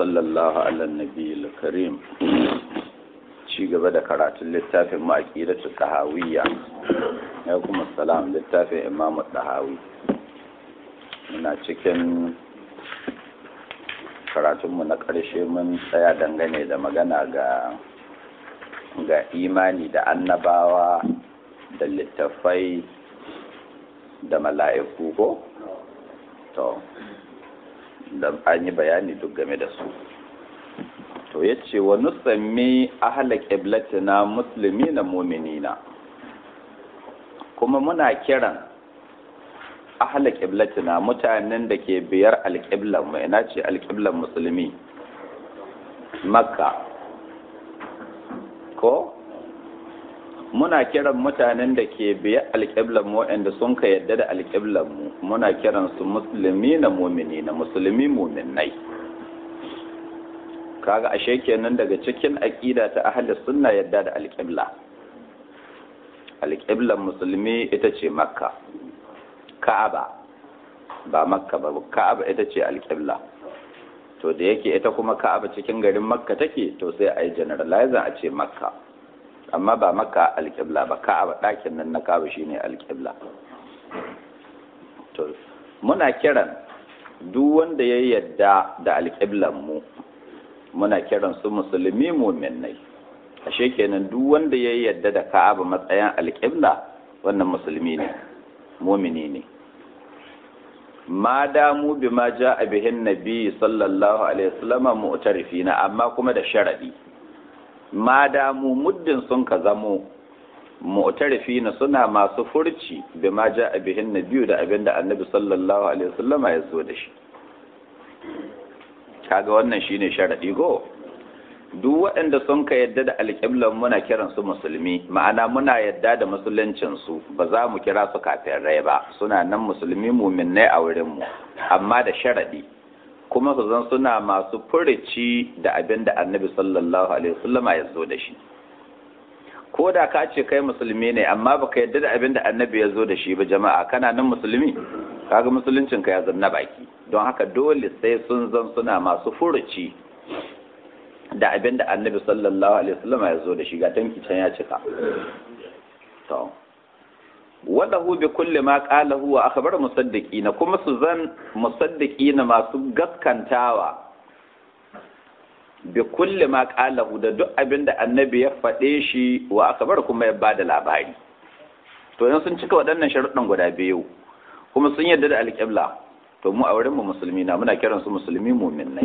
وصلى الله على النبي الكريم ci gaba da karatun littafin ma'aƙidatu tahawiyya ya kuma salam littafin imamu tahawi muna cikin karatunmu na ƙarshe mun tsaya dangane da magana ga ga imani da annabawa da littafai da mala'iku ko to da an yi bayani duk game da su to ya ce wa nusammi ahala ƙiblatina musulmi na muminina kuma muna kiran ahala ƙiblatina mutanen da ke biyar alƙiblan mu ina ce alƙiblan musulmi makka ko muna kiran mutanen da ke biya alƙiblan mu waɗanda sun ka yadda da alƙiblan mu muna kiran su musulmi na mumini na musulmi muminai kaga ashe kenan daga cikin aqida ta ahli sunna yadda da alƙibla alƙiblan musulmi ita ce makka ka'aba ba makka ba ka'aba ita ce alƙibla to da yake ita kuma ka'aba cikin garin makka take to sai a yi generalizing a ce makka amma ba makka alƙibla ba ka'aba ɗakin nan na ka'aba shine alƙibla to muna kiran duk wanda ya yadda da alƙiblan mu muna kiran su musulmi muminai ashe kenan duk wanda ya yadda da ka'aba matsayin alƙibla wannan musulmi ne mumini ne ma damu bi ma ja a bihin nabi sallallahu alaihi wasallam mu'tarifina amma kuma da sharadi ma damu muddin sun ka zamo mu'tarifina suna masu furci bi ma ja a bihin nabi da abinda annabi sallallahu alaihi wasallam ya zo da shi kaga wannan shine sharadi go duk waɗanda sun ka yadda da alƙiblan muna kiran su musulmi ma'ana muna yadda da musuluncin su ba za mu kira su kafirai ba suna nan musulmi muminnai a wurin mu amma da sharadi kuma su zan suna masu furici da abin da annabi sallallahu alaihi wasallam ya zo da shi ko da ka ce kai musulmi ne amma baka yadda da abin da annabi ya zo da shi ba jama'a kana nan musulmi kaga musuluncin ka ya zanna baki don haka dole sai sun zan suna masu furuci da abin da annabi sallallahu alaihi wasallam ya zo da shi ga tanki can ya cika to walahu bi kulli ma qalahu wa akhbar musaddiqina kuma su zan musaddiqina masu gaskantawa bi kulli ma qalahu da duk abin da annabi ya faɗe shi wa akhbar kuma ya bada labari to yanzu sun cika waɗannan sharuɗan guda biyu kuma sun yarda da alƙibla to mu a wurin mu musulmi na muna kiransu musulmi mu'minnai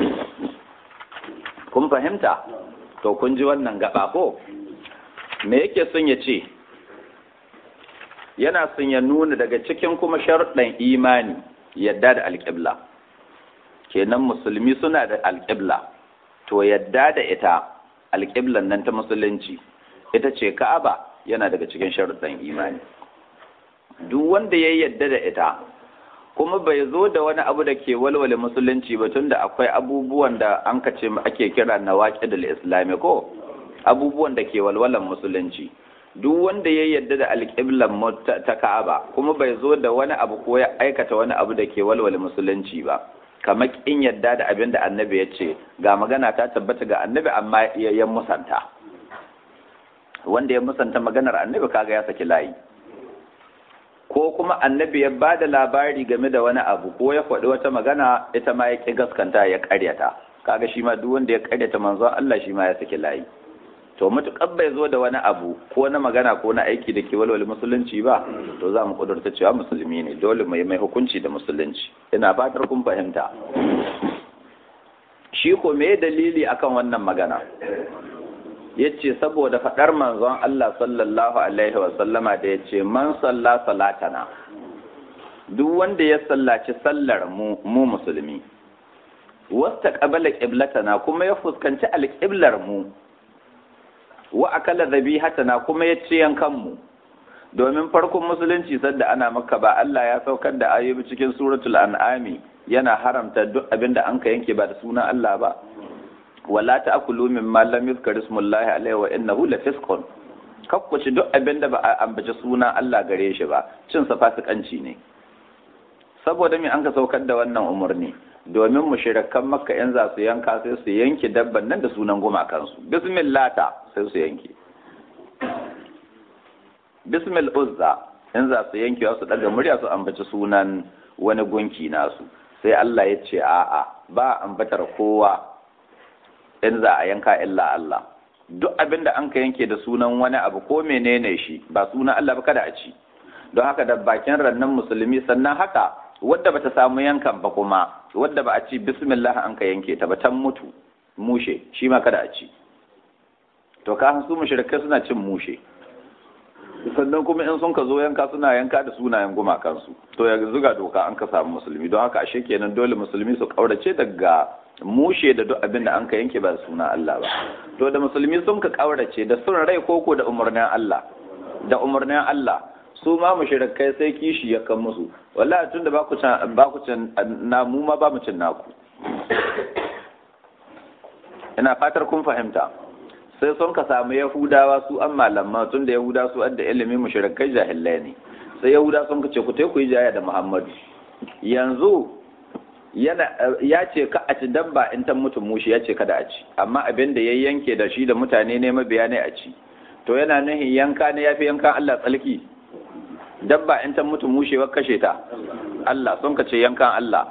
kun fahimta to kun ji wannan gaba ko me yake son ya ce yana son ya nuna daga cikin kuma sharuɗan imani yadda da alƙibla kenan musulmi suna da alƙibla to yadda da ita alƙiblan nan ta musulunci ita ce ka'aba yana daga cikin sharuɗan imani duk wanda ya yadda da ita kuma bai zo da wani abu da ke walwale musulunci ba tunda akwai abubuwan da an ka ce ake kira na waƙidul islami ko abubuwan da ke walwalan musulunci duk wanda ya yadda da alƙiblan ta ka'aba kuma bai zo da wani abu ko ya aikata wani abu da ke walwale musulunci ba kamar kin yadda da abin da annabi ya ce ga magana ta tabbata ga annabi amma ya musanta wanda ya musanta maganar annabi kaga ya saki layi ko kuma annabi ya ba da labari game da wani abu ko ya faɗi wata magana ita ma ya ƙi gaskanta ya ƙaryata kaga shi ma duk wanda ya ƙaryata manzon Allah shi ma ya saki layi to mutuƙar bai zo da wani abu ko na magana ko na aiki da ke walwale musulunci ba to za mu ƙudurta cewa musulmi ne dole mai mai hukunci da musulunci ina fatar kun fahimta shi ko me dalili akan wannan magana yace saboda faɗar manzon Allah sallallahu alaihi wa sallama da yace man salla salatana duk wanda ya sallaci sallar mu mu musulmi wasta qabala qiblatana kuma ya fuskanci alqiblar mu wa akala dhabihatana kuma ya ci yankan mu domin farkon musulunci sadda ana maka ba Allah ya saukar da ayoyi cikin suratul an'ami yana haramta duk abinda an ka yanke ba da sunan Allah ba wala ta'kulu mimma lam yuzkar ismullahi alaihi wa innahu lafisqun kakkuci duk abinda ba a ambaci sunan Allah gare shi ba cin sa fasikanci ne saboda me an ka saukar da wannan umarni domin mushrikan makka in za su yanka sai su yanke dabban nan da sunan gumakansu bismillah ta sai su yanke bismil uzza in za su yanke su daga murya su ambaci sunan wani gunki nasu sai Allah ya ce a'a ba ambatar kowa in za a yanka illa Allah duk abin da an ka yanke da sunan wani abu ko menene shi ba sunan Allah ba kada a ci don haka da bakin rannan musulmi sannan haka wadda bata samu yankan ba kuma wadda ba a ci bismillah an ka yanke ta ba tan mutu mushe shi ma kada a ci to ka su mushrikai suna cin mushe sannan kuma in sun ka zo yanka suna yanka da sunayen gumakansu to ya zuga doka an ka samu musulmi don haka ashe kenan dole musulmi su kaurace daga mushe da duk abin da an ka yanke ba da suna Allah ba to da musulmi sun ka kaurace da sun rai koko da umarnin Allah da umarnin Allah su ma mushrikai sai kishi ya kan musu wallahi tun da ba ku can ba ku can na mu ma ba mu cin naku ina fatar kun fahimta sai sun ka samu yahudawa su an malamma tun da yahuda su adda ilimin mushrikai jahilai ne sai yahuda sun ka ce ku ku yi jaya da muhammadu yanzu yana ya ce ka a ci dabba in ta mutu mushi ya ce kada a ci amma abin da ya yanke da shi da mutane ne mabiya ne a ci to yana nuhin yanka ne ya fi yankan Allah tsalki dabba in ta mutu mushe wa kashe ta Allah sun ka ce yankan Allah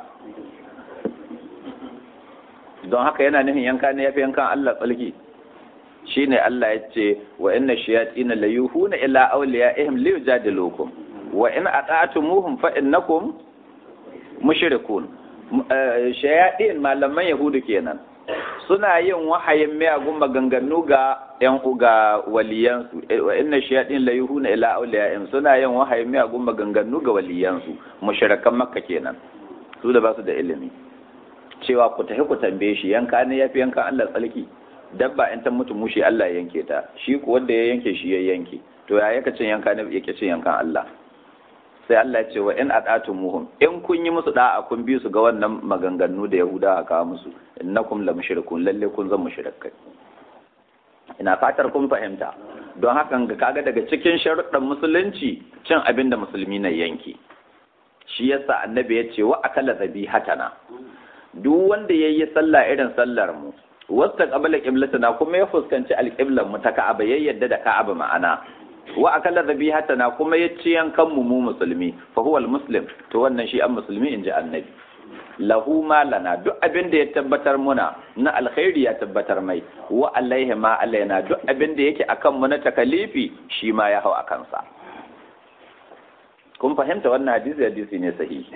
don haka yana nuhin yanka ne ya fi yankan Allah tsalki shine Allah ya ce wa inna shayatin la yuhuna ila awliyaihim li yujadilukum wa in ata'tumuhum fa innakum mushrikun shayatin malaman yahudu kenan suna yin wahayin miyagun maganganu ga yan ga waliyansu wa inna shayatin la yuhuna ila awliyaihim suna yin wahayin miyagun maganganu ga waliyansu mushrikan makka kenan su da ba su da ilimi cewa ku tafi ku tambaye shi yanka ne yafi yankan Allah tsalki dabba in ta mutu mushi Allah ya yanke ta shi ku wanda ya yanke shi ya yanke to ya yaka cin yanka ne yake cin yankan Allah sai Allah ya ce wa in muhum in kun yi musu da'a kun bi su ga wannan maganganu da Yahuda aka musu innakum la mushrikun lalle kun zan mushrikai ina fatar kun fahimta don hakan ga kaga daga cikin sharuɗan musulunci cin abin da musulmi na yanke shi yasa annabi ya ce wa akala hatana duk wanda yayi sallah irin sallar mu wasta qabala qiblatana kuma ya fuskanci alqiblan mu ta Ka'aba ya yadda da Ka'aba ma'ana wa akala dhabihatana kuma ya ci yankan mu mu musulmi fa huwa almuslim to wannan shi an musulmi inji annabi lahu ma lana duk abin da ya tabbatar muna na alkhairi ya tabbatar mai wa alaihi ma alaina duk abin da yake akan mu na takalifi shi ma ya hau akan sa kun fahimta wannan hadisi hadisi ne sahihi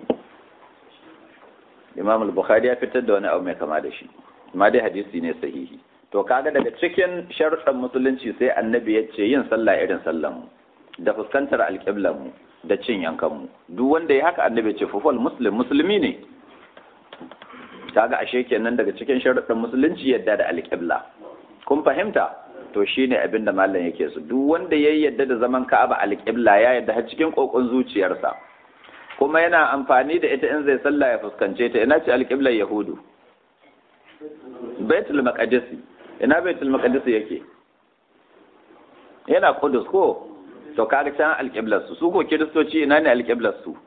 Imam al-Bukhari ya fitar da wani abu mai kama da shi ma dai hadisi ne sahihi to kaga daga cikin sharuɗan musulunci sai annabi ya ce yin sallah irin sallan mu da fuskantar alƙiblan mu da cin yankan mu duk wanda ya haka annabi ya ce fufal muslim musulmi ne kaga ashe kenan daga cikin sharuɗan musulunci yadda da alƙibla kun fahimta to shine abin da mallam yake su duk wanda ya yadda da zaman ka'aba alƙibla ya yadda har cikin kokon zuciyarsa kuma yana amfani da ita in zai sallah ya fuskance ta ina ce alƙiblar yahudu baitul maqdisi ina baitul maqdisi yake yana kudus ko to kaga can alqiblar su su ko kiristoci ina ne alqiblar su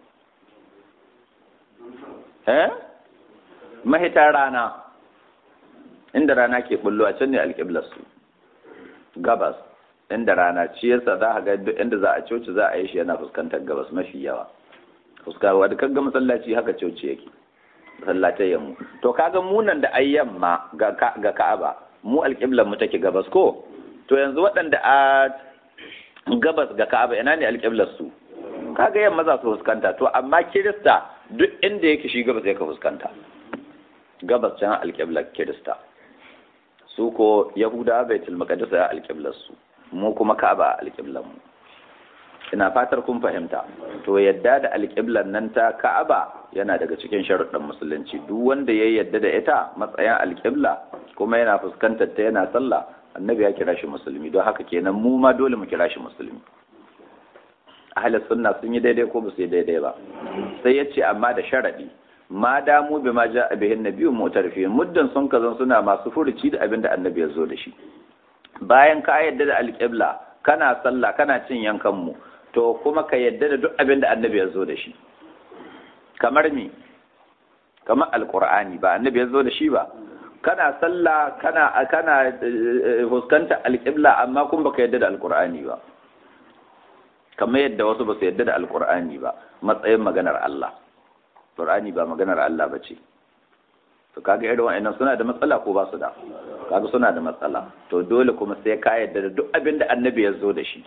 eh mahitar rana inda rana ke bullo a can ne alqiblar su gabas inda rana ci yasa za ga duk inda za a coci za a yi shi yana fuskantar gabas mafi yawa fuskawa da kaga masallaci haka coci yake masallatai yammu to kaga munan da ayyamma ga ga Ka'aba mu alƙiblar mu take gabas ko to yanzu waɗanda a gabas ga Ka'aba ina ne alƙiblar su kaga yamma za su fuskanta to amma Kirista duk inda yake shi gabas yake fuskanta gabas can alƙiblar Kirista su ko Yahuda Baitul Maqdis ya alƙiblar su mu kuma Ka'aba alƙiblar mu ina fatar kun fahimta to yadda da alƙiblar nan ta Ka'aba yana daga cikin sharuɗan musulunci duk wanda ya yadda da ita matsayin alƙibla kuma yana fuskantar ta yana sallah annabi ya kira shi musulmi don haka kenan mu ma dole mu kira shi musulmi ahlus sunna sun yi daidai ko ba su yi daidai ba sai ya ce amma da sharaɗi ma damu bi ma ja bihin nabiyyu mutarfin muddin sun kazan suna masu furuci da abin da annabi ya zo da shi bayan ka yadda da alƙibla kana sallah kana cin yankan mu to kuma ka yadda da duk abin da annabi ya zo da shi kamar mi kamar alqur'ani ba annabi ya zo da shi ba kana sallah kana kana fuskanta alqibla amma kun baka yadda da alqur'ani ba kamar yadda wasu ba su yadda da alqur'ani ba matsayin maganar Allah qur'ani ba maganar Allah ba ce to kaga irin wa'annan suna da matsala ko ba su da kaga suna da matsala to dole kuma sai ka yadda da duk abin da annabi ya zo da shi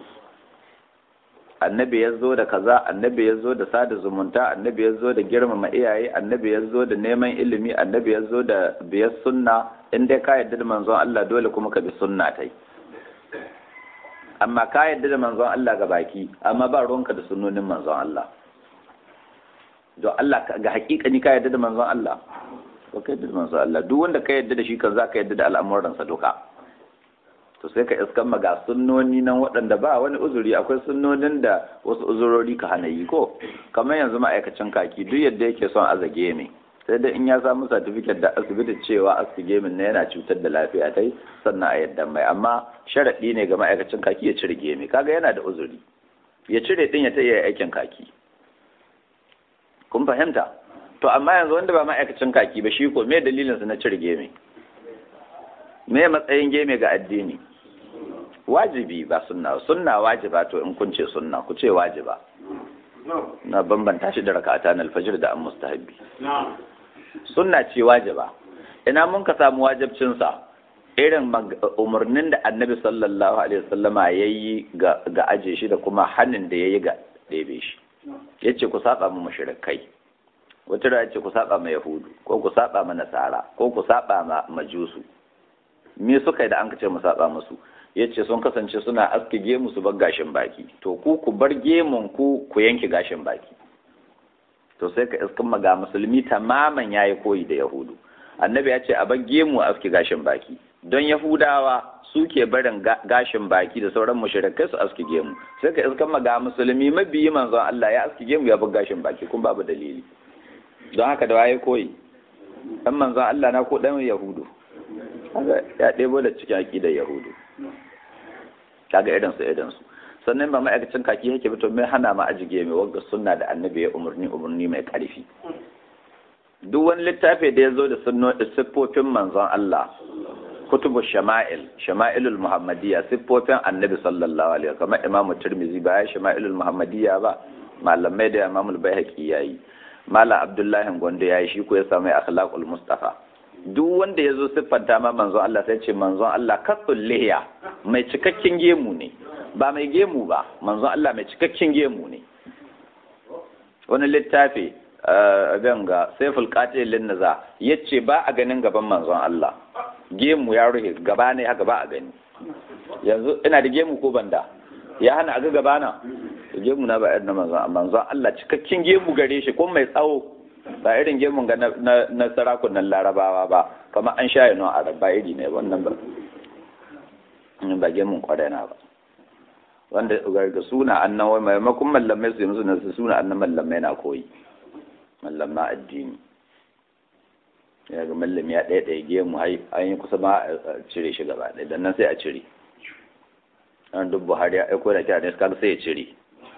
annabi ya zo da kaza annabi ya zo da sada zumunta annabi ya zo da girmama iyaye annabi ya zo da neman ilimi annabi ya zo da biyar sunna in dai ka yadda da manzon Allah dole kuma ka bi sunna tai amma ka yadda da manzon Allah ga baki amma ba ruwanka da sunnonin manzon Allah don Allah ga hakikani ka yadda da manzon Allah ba ka yadda da manzon Allah duk wanda ka yadda da shi kan za ka yadda da al'amuransa duka to sai ka iskan maga sunnoni nan waɗanda ba wani uzuri akwai sunnonin da wasu uzurori ka hana yi ko kamar yanzu ma'aikacin kaki duk yadda yake son azage ne sai dai in ya samu satifiket da asibiti cewa asige min na yana cutar da lafiya ta yi sannan a yadda mai amma sharaɗi ne ga ma'aikacin kaki ya cire gemi kaga yana da uzuri ya cire din ya ta iya aikin kaki kun fahimta to amma yanzu wanda ba ma'aikacin kaki ba shi ko me dalilin su na cire gemi me matsayin geme ga addini wajibi ba sunna sunna wajiba to in kun ce sunna ku ce wajiba na bambanta shi da raka'ata na alfajir da an mustahabbi sunna ce wajiba ina mun ka samu wajibcin sa irin umarnin da annabi sallallahu alaihi wasallama yayi ga ga aje shi da kuma hannun da yayi ga ɗebe shi yace ku saba mu mushrikai wata da yace ku saba ma yahudu ko ku saba ma nasara ko ku saba ma majusu me suka yi da an ce mu saba musu ya ce sun kasance suna aske gemu su bar gashin baki to ku ku bar gemun ku ku yanke gashin baki to sai ka iskin maga musulmi tamaman yayi koyi da yahudu annabi ya ce a bar gemu a aske gashin baki don yahudawa suke barin gashin baki da sauran mushrikai su aske gemu sai ka iskin maga musulmi mabiyi manzon Allah ya aske gemu ya bar gashin baki kun babu dalili don haka da waye koyi dan manzon Allah na ko dan yahudu ya ɗebo da cikin aƙidar yahudu kaga irinsu irinsu sannan ba ma'aikacin kaki yake fito mai hana ma ajige mai wagga sunna da annabi ya umarni umarni mai ƙarfi duk wani littafi da ya zo da siffofin manzon Allah kutubu shama'il shama'ilul muhammadiyya siffofin annabi sallallahu alaihi kamar imamu tirmizi ba ya shama'ilul muhammadiyya ba malamai da imamul baihaqi yayi malam abdullahi gondo yayi shi ko ya samu akhlaqul mustafa duk wanda ya zo siffanta ma manzon Allah sai ce manzon Allah katsul lihiya mai cikakken gemu ne ba mai gemu ba manzon Allah mai cikakken gemu ne wani littafi ganga saiful qatil lin naza yace ba a ganin gaban manzon Allah gemu ya ruhe gaba ne haka ba a gani yanzu ina da gemu ko banda ya hana a ga gaba na gemu na ba irin manzon manzon Allah cikakken gemu gare shi ko mai tsawo ba irin gemun ga na sarakunan larabawa ba kamar an sha yano a ba iri ne wannan ba ba gemun kwarena ba wanda ga suna annan wai maimakon mallamai su yi musu nasu suna annan mallamai na koyi mallamma addini ya ga mallami ya ɗaya ɗaya gemu an yi kusa ma a cire shi gaba ɗaya dan nan sai a cire an duk buhari ya aiko da kyanin kaga sai ya cire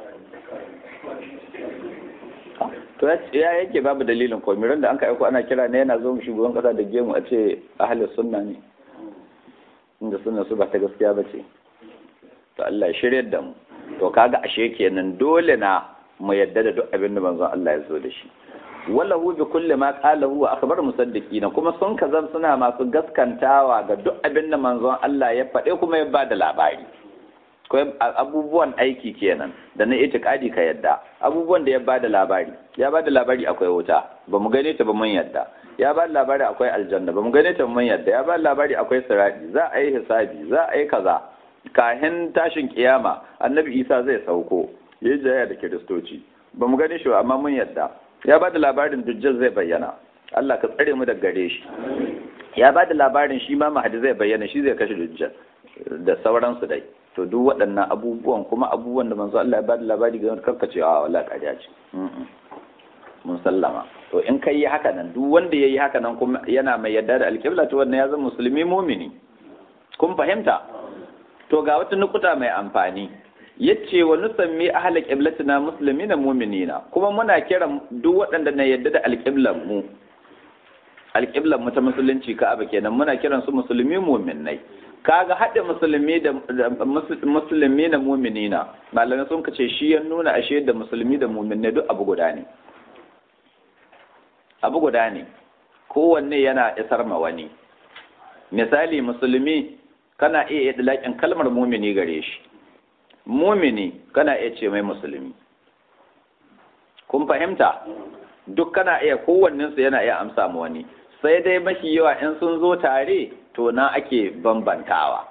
to ya yake babu dalilin komai da an ka aiko ana kira ne yana zo mu shugaban kasa da gemu a ce ahalin sunna ne inda sunna su ba ta gaskiya ba ce to Allah ya shirya da mu to kaga ashe kenan dole na mu yadda da duk abin da manzon Allah ya zo da shi wallahu bi kulli ma qala huwa akhbar musaddiqina kuma sun kazan suna masu gaskantawa ga duk abin da manzon Allah ya faɗe kuma ya bada labari abubuwan aiki kenan da na itikadi ka yadda abubuwan da ya bada labari ya bada labari akwai wuta ba mu gane ta ba mun yadda ya bada labari akwai aljanna ba mu gane ta ba mun yadda ya bada labari akwai sirati za a yi hisabi za a yi kaza kahin tashin kiyama annabi isa zai sauko ya jaya da kiristoci ba mu gane shi ba amma mun yadda ya bada labarin dujjal zai bayyana Allah ka tsare mu daga gare shi ya bada labarin shi ma mahadi zai bayyana shi zai kashe dujjal da sauransu dai to duk waɗannan abubuwan kuma abubuwan da manzo Allah ya bada labari ga wani karkace a wala ƙarya ce mun sallama to in kai yi haka nan duk wanda ya yi haka nan kuma yana mai yadda da alƙibla to wannan ya zama musulmi mumini kun fahimta to ga wata nukuta mai amfani yace wa nusammi ahla qiblatina muslimina mu'minina kuma muna kiran duk waɗanda na yadda da alqiblan mu alqiblan mu ta musulunci ka'aba kenan muna kiran su musulmi mu'minnai kaga haɗe musulmi da musulmi na mu'minina malamai sun kace shi ya nuna ashe da musulmi da mu'minnai duk abu guda ne abu guda ne kowanne yana isar ma wani misali musulmi kana iya idlaƙin kalmar mumini gare shi mumini kana iya ce mai musulmi kun fahimta duk kana iya kowannensu yana iya amsa ma wani sai dai mafi yawa in sun zo tare to na ake bambantawa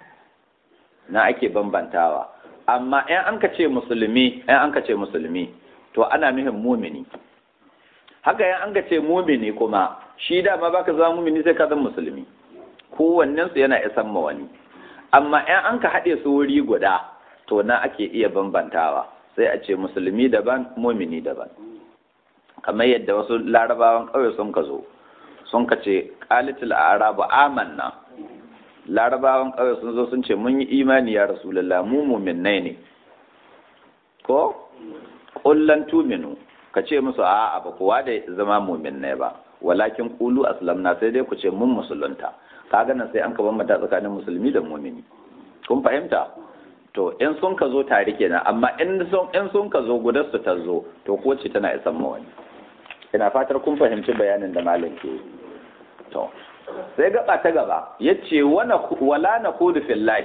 na ake bambantawa amma in an ka ce musulmi in an ka ce musulmi to ana nuhin mumini haka yan an ka ce mumini kuma shi dama baka zama mumini sai ka zama musulmi kowannen su yana isan ma wani amma in an ka haɗe su wuri guda to na ake iya bambantawa sai a ce musulmi daban mumini daban kamar yadda wasu larabawan ƙauye sun ka zo sun ka ce qalitul arabu amanna larabawan ƙauye sun zo sun ce mun yi imani ya rasulullah mu mu'minnai ne ko kullan tuminu ka ce musu a'a ba kowa da zama mu'minnai ba walakin qulu aslamna sai dai ku ce mun musulunta kaga nan sai an ka bambanta tsakanin musulmi da mu'mini kun fahimta to in sun ka zo tare kenan amma in sun in sun ka zo gudar su ta zo to ko ce tana isan ma wani ina fatar kun fahimci bayanin da malam ke to sai gaba ta gaba yace wana wala naqudu fillahi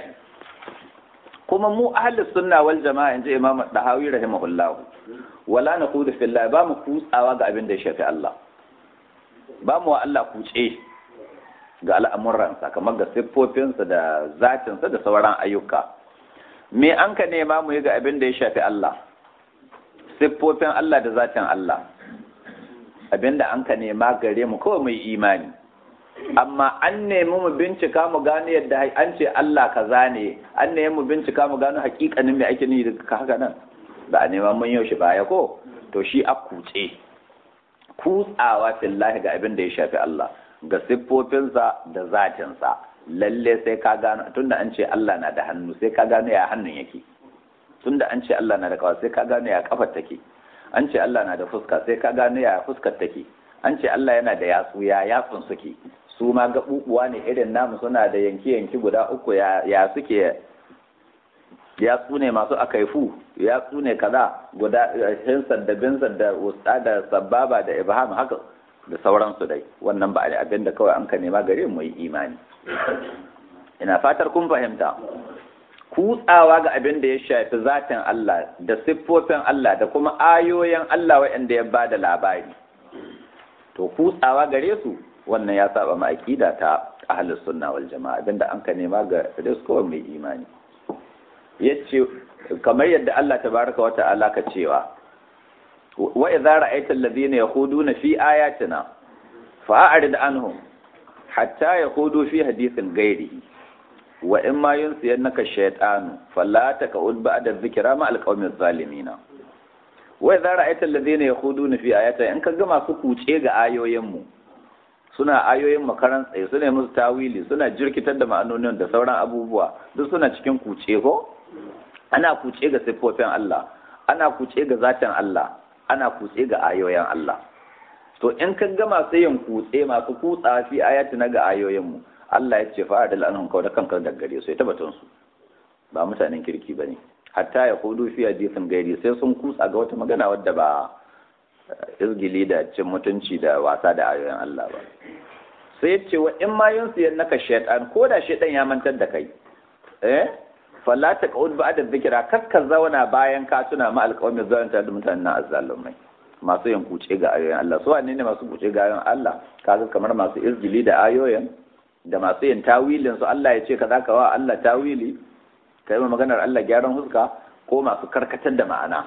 kuma mu ahlus sunna wal jama'a inji imam dahawi rahimahullah wala naqudu fillahi ba mu kutsawa ga abin da ya shafi Allah ba mu wa Allah kuce ga al'amuransa kamar ga siffofinsa da zatinsa da sauran ayyuka me an ka nema mu yi ga abin da ya shafi Allah siffofin Allah da zatin Allah abin da an ka nema gare mu kawai mai imani amma an nemi mu bincika mu gano yadda an ce Allah kaza ne an nemi mu bincika mu gano hakikanin me ake nufi da haka nan ba a nema mun yau shi baya ko to shi a kuce kutsawa fillahi ga abin da ya shafi Allah ga siffofinsa da zatinsa lalle sai ka gano tunda an ce Allah na da hannu sai ka gano ya hannun yake tunda an ce Allah na da kafa sai ka gano ya kafar take an ce Allah na da fuska sai ka gano ya fuskar take an ce Allah yana da yatsu ya yatsun suke su ma gabubuwa ne irin namu suna da yanki yanki guda uku ya ya suke yatsu ne masu akaifu yatsu ne kaza guda hinsar da binsar da wusta da sababa da ibham haka da sauransu dai wannan ba a abin da kawai an ka nema gare mu yi imani ina fatar kun fahimta kutsawa ga abin da ya shafi zatin Allah da siffofin Allah da kuma ayoyin Allah waɗanda ya bada labari to kutsawa gare su wannan ya saba ma aqida ta ahlus sunna wal jamaa abinda an ka nema ga risko mai imani yace kamar yadda Allah tabaraka wa ta'ala ka cewa wa idza ra'aita alladhina yakhuduna fi ayatina fa'arid anhum hatta yakhudu fi hadithin ghairihi wa in ma yunsiyannaka shaytanu fala taqud ba'da dhikra ma alqawmi adh-dhalimin wa idza ra'aita alladhina yakhuduna fi ayatina in kaga masu kuce ga ayoyin mu suna ayoyin makaran tsaye suna musu tawili suna jirkitar da ma'anonin da sauran abubuwa duk suna cikin kuce ko ana kuce ga siffofin Allah ana kuce ga zatin Allah ana kutse ga ayoyin Allah to in ka ga masu yin kutse masu kutsa fi ayati na ga ayoyin mu Allah ya ce fa'adal anhum kawda kanka da gare su ita batun su ba mutanen kirki bane hatta ya hudu fi hadisin gairi sai sun kutsa ga wata magana wadda ba izgili da cin mutunci da wasa da ayoyin Allah ba sai ya ce wa in ma yunsu naka shaytan ko da shaytan ya mantar da kai eh falla ta ka'ud ba da zikira kakka zauna bayan ka tuna ma alƙawamin zalunta da mutanen azzalumai masu yin kuce ga ayoyin Allah su wane ne masu kuce ga ayoyin Allah kaga kamar masu izgili da ayoyin da masu yin tawilin su Allah ya ce kaza ka wa Allah tawili kai ma maganar Allah gyaran huska ko masu karkatar da ma'ana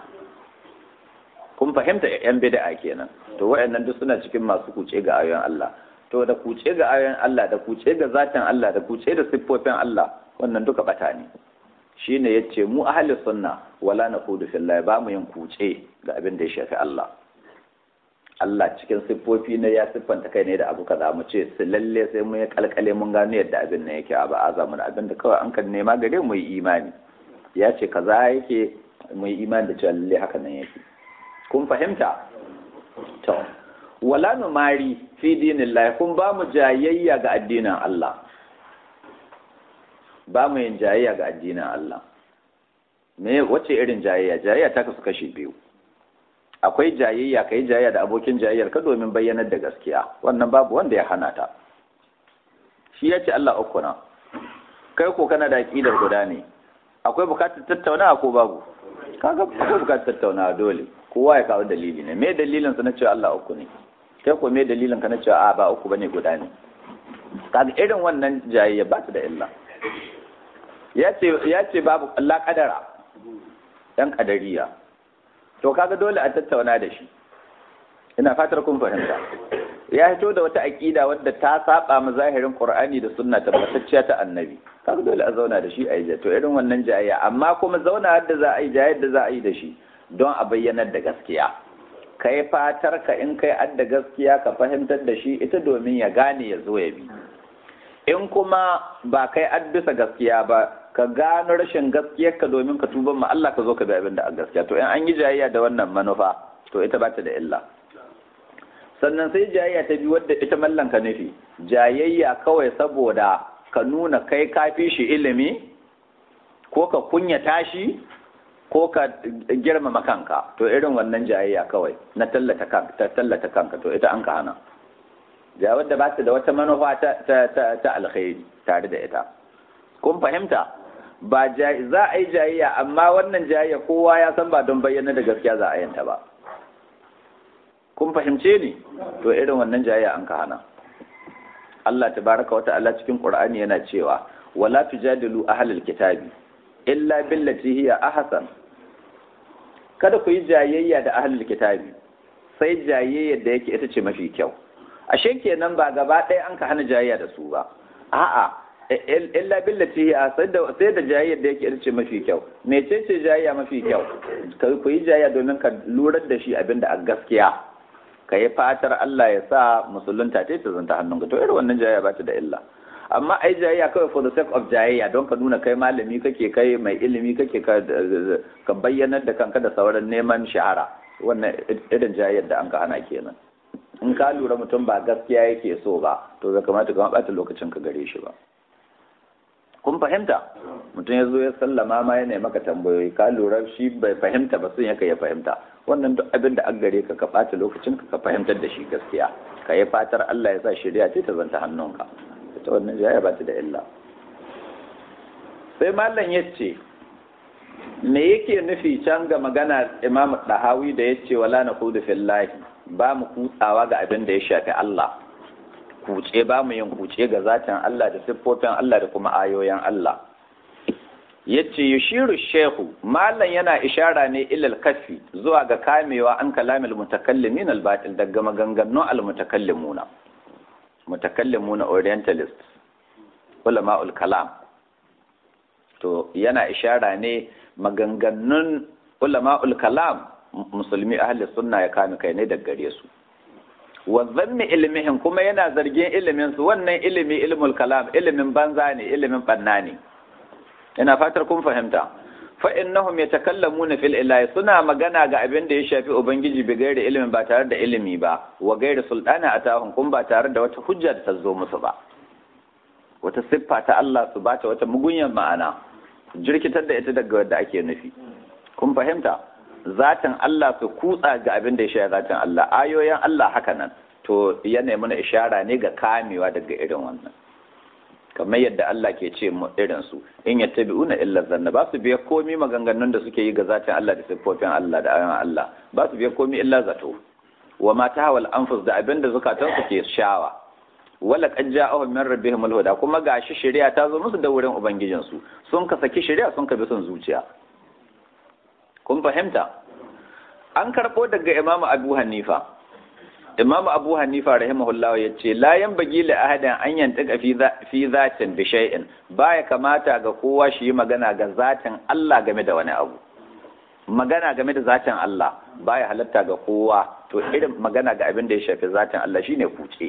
kun fahimta yan bid'a kenan to waɗannan duk suna cikin masu kuce ga ayoyin Allah to da kuce ga ayoyin Allah da kuce ga zatin Allah da kuce da siffofin Allah wannan duka bata ne shine yace mu ahli sunna wala naqudu fillahi ba mu yin kuce ga abin da ya shafi Allah Allah cikin siffofi ne ya siffanta kai ne da abu kaza mu ce su lalle sai mun yi kalkale mun gano yadda abin nan yake ba a zamu abin da kawai an kan nema gare mu yi imani ya ce kaza yake mai imani da cewa lalle haka nan yake kun fahimta to wala numari fi dinillahi kun ba mu jayayya ga addinin Allah ba mu yin jayayya ga addinin Allah me wace irin jayayya jayayya ta kasu kashi biyu akwai jayayya kai jayayya da abokin jayayyar ka domin bayyanar da gaskiya wannan babu wanda ya hana ta shi ya ce Allah uku na kai ko kana da aqidar guda ne akwai bukatar tattaunawa ko babu kaga akwai bukatar tattaunawa dole kowa ya kawo dalili ne me dalilin sa na cewa Allah uku ne kai ko me dalilin ka na cewa a ba uku bane guda ne kaga irin wannan jayayya ba ta da illa ya ce babu Allah kadara ɗan kadariya to kaga dole a tattauna da shi ina fatar kun fahimta ya fito da wata aƙida wadda ta saba ma zahirin Qur'ani da sunna tabbatacciya ta annabi kaga dole a zauna da shi a yi to irin wannan jayayya amma kuma zauna da za a yi jayayyar da za a yi da shi don a bayyanar da gaskiya kai fatar ka in kai adda gaskiya ka fahimtar da shi ita domin ya gane ya zo ya bi in kuma ba kai addisa gaskiya ba ka gano rashin gaskiyarka domin ka tuban ma Allah ka zo ka bi abin da a gaskiya to in an yi jayayya da wannan manufa to ita ba ta da illa sannan sai jayayya ta bi wadda ita mallan ka nufi jayayya kawai saboda ka nuna kai ka fi shi ilimi ko ka kunya tashi ko ka girmama kanka to irin wannan jayayya kawai na tallata kanka tallata kanka to ita an ka hana ja wadda ba ta da wata manufa ta ta ta alkhairi tare da ita kun fahimta ba za a yi jayayya amma wannan jayayya kowa ya san ba don bayyana da gaskiya za a yanta ba kun fahimce ni to irin wannan jayayya an ka hana Allah tabaraka wa ta'ala cikin Qur'ani yana cewa wala tujadilu ahlal kitabi illa billati hiya ahsan kada ku yi jayayya da ahlul kitabi sai jayayya da yake ita ce mafi kyau ashe kenan ba gaba ɗaya an ka hana jayayya da su ba a'a illa billati hiya sai da sai da jayayya da yake ita ce mafi kyau mece ce jayayya mafi kyau ku yi jayayya domin ka lurar da shi abinda a gaskiya ka yi fatar Allah ya sa musulunta ta ta zanta hannunka to irin wannan jayayya ba ta da illa amma ai jayayya kawai for the sake of jayayya don ka nuna kai malami kake kai mai ilimi kake ka bayyanar da kanka da sauran neman shahara wannan irin jayayyar da an ka hana kenan in ka lura mutum ba gaskiya yake so ba to bai kamata ka ɓata lokacin ka gare shi ba kun fahimta mutum ya zo ya sallama ma yana maka tambayoyi ka lura shi bai fahimta ba sun yaka ya fahimta wannan duk abin da an gare ka ka ɓata lokacin ka ka fahimtar da shi gaskiya ka yi fatar Allah ya sa shirya ce ta zanta hannunka ta wannan jaya ba ta da illa sai mallam ya ce me yake nufi can ga magana imam dahawi da ya ce wala na kudu fillahi ba mu kutsawa ga abin da ya shafi Allah kuce ba mu yin kuce ga zatin Allah da siffofin Allah da kuma ayoyin Allah yace yushiru shehu mallan yana ishara ne ilal kafi zuwa ga kamewa an kalamil mutakallimin albatil daga maganganun almutakallimuna mutakallimuna orientalist ulama'ul kalam to yana ishara ne maganganun ulama'ul kalam musulmi ahli sunna ya kame kai ne daga gare su wa zanni ilmihin kuma yana zargin ilimin su wannan ilimi ilmul kalam ilimin banza ne ilimin banna ne ina fatar kun fahimta fa innahum yatakallamuna fil ilahi suna magana ga abin da ya shafi ubangiji bi gairi ilimin ba tare da ilimi ba wa gairi sultana atahum kun ba tare da wata hujja da ta zo musu ba wata siffa ta Allah su bata wata mugunyan ma'ana jirkitar da ita daga wadda ake nufi kun fahimta zatin Allah su kutsa ga abin da ya shafi zatin Allah ayoyin Allah haka nan to yana mana ishara ne ga kamewa daga irin wannan kamar yadda Allah ke ce mu irin su in yattabi'una illa zanna ba su biya komi maganganun da suke yi ga zatin Allah da siffofin Allah da ayoyin Allah ba su biya komi illa zato wa ma tahawal anfus da abin da zukatan su ke shawa wala qad ja'ahum min rabbihim al-huda kuma gashi shari'a ta zo musu da wurin ubangijin su sun ka saki shari'a sun ka bi son zuciya kun fahimta an karbo daga Imam Abu Hanifa Imam Abu Hanifa rahimahullah ya ce la yanbaghi li ahadin an yantaka fi fi zatin bi shay'in baya kamata ga kowa shi yi magana ga zatin Allah game da wani abu magana game da zatin Allah baya halatta ga kowa to irin magana ga abin da ya shafi zatin Allah shine kuce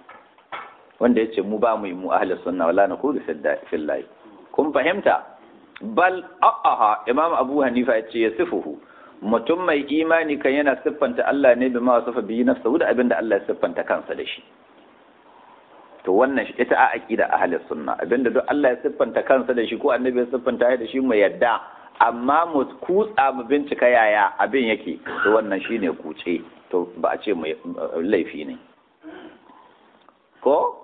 wanda yace mu ba mu yi mu ahli sunna wala na kudu fillahi kun fahimta bal a'aha imam abu hanifa ya ce ya sifuhu mutum mai imani kan yana siffanta Allah ne bi ma wasafa biyi nafsa da abinda Allah ya siffanta kansa da shi to wannan ita a aqida ahlus sunna abinda duk Allah ya siffanta kansa da shi ko annabi ya siffanta da shi mu yadda amma mu kutsa mu bincika yaya abin yake to wannan shine kuce to ba a ce mu laifi ne ko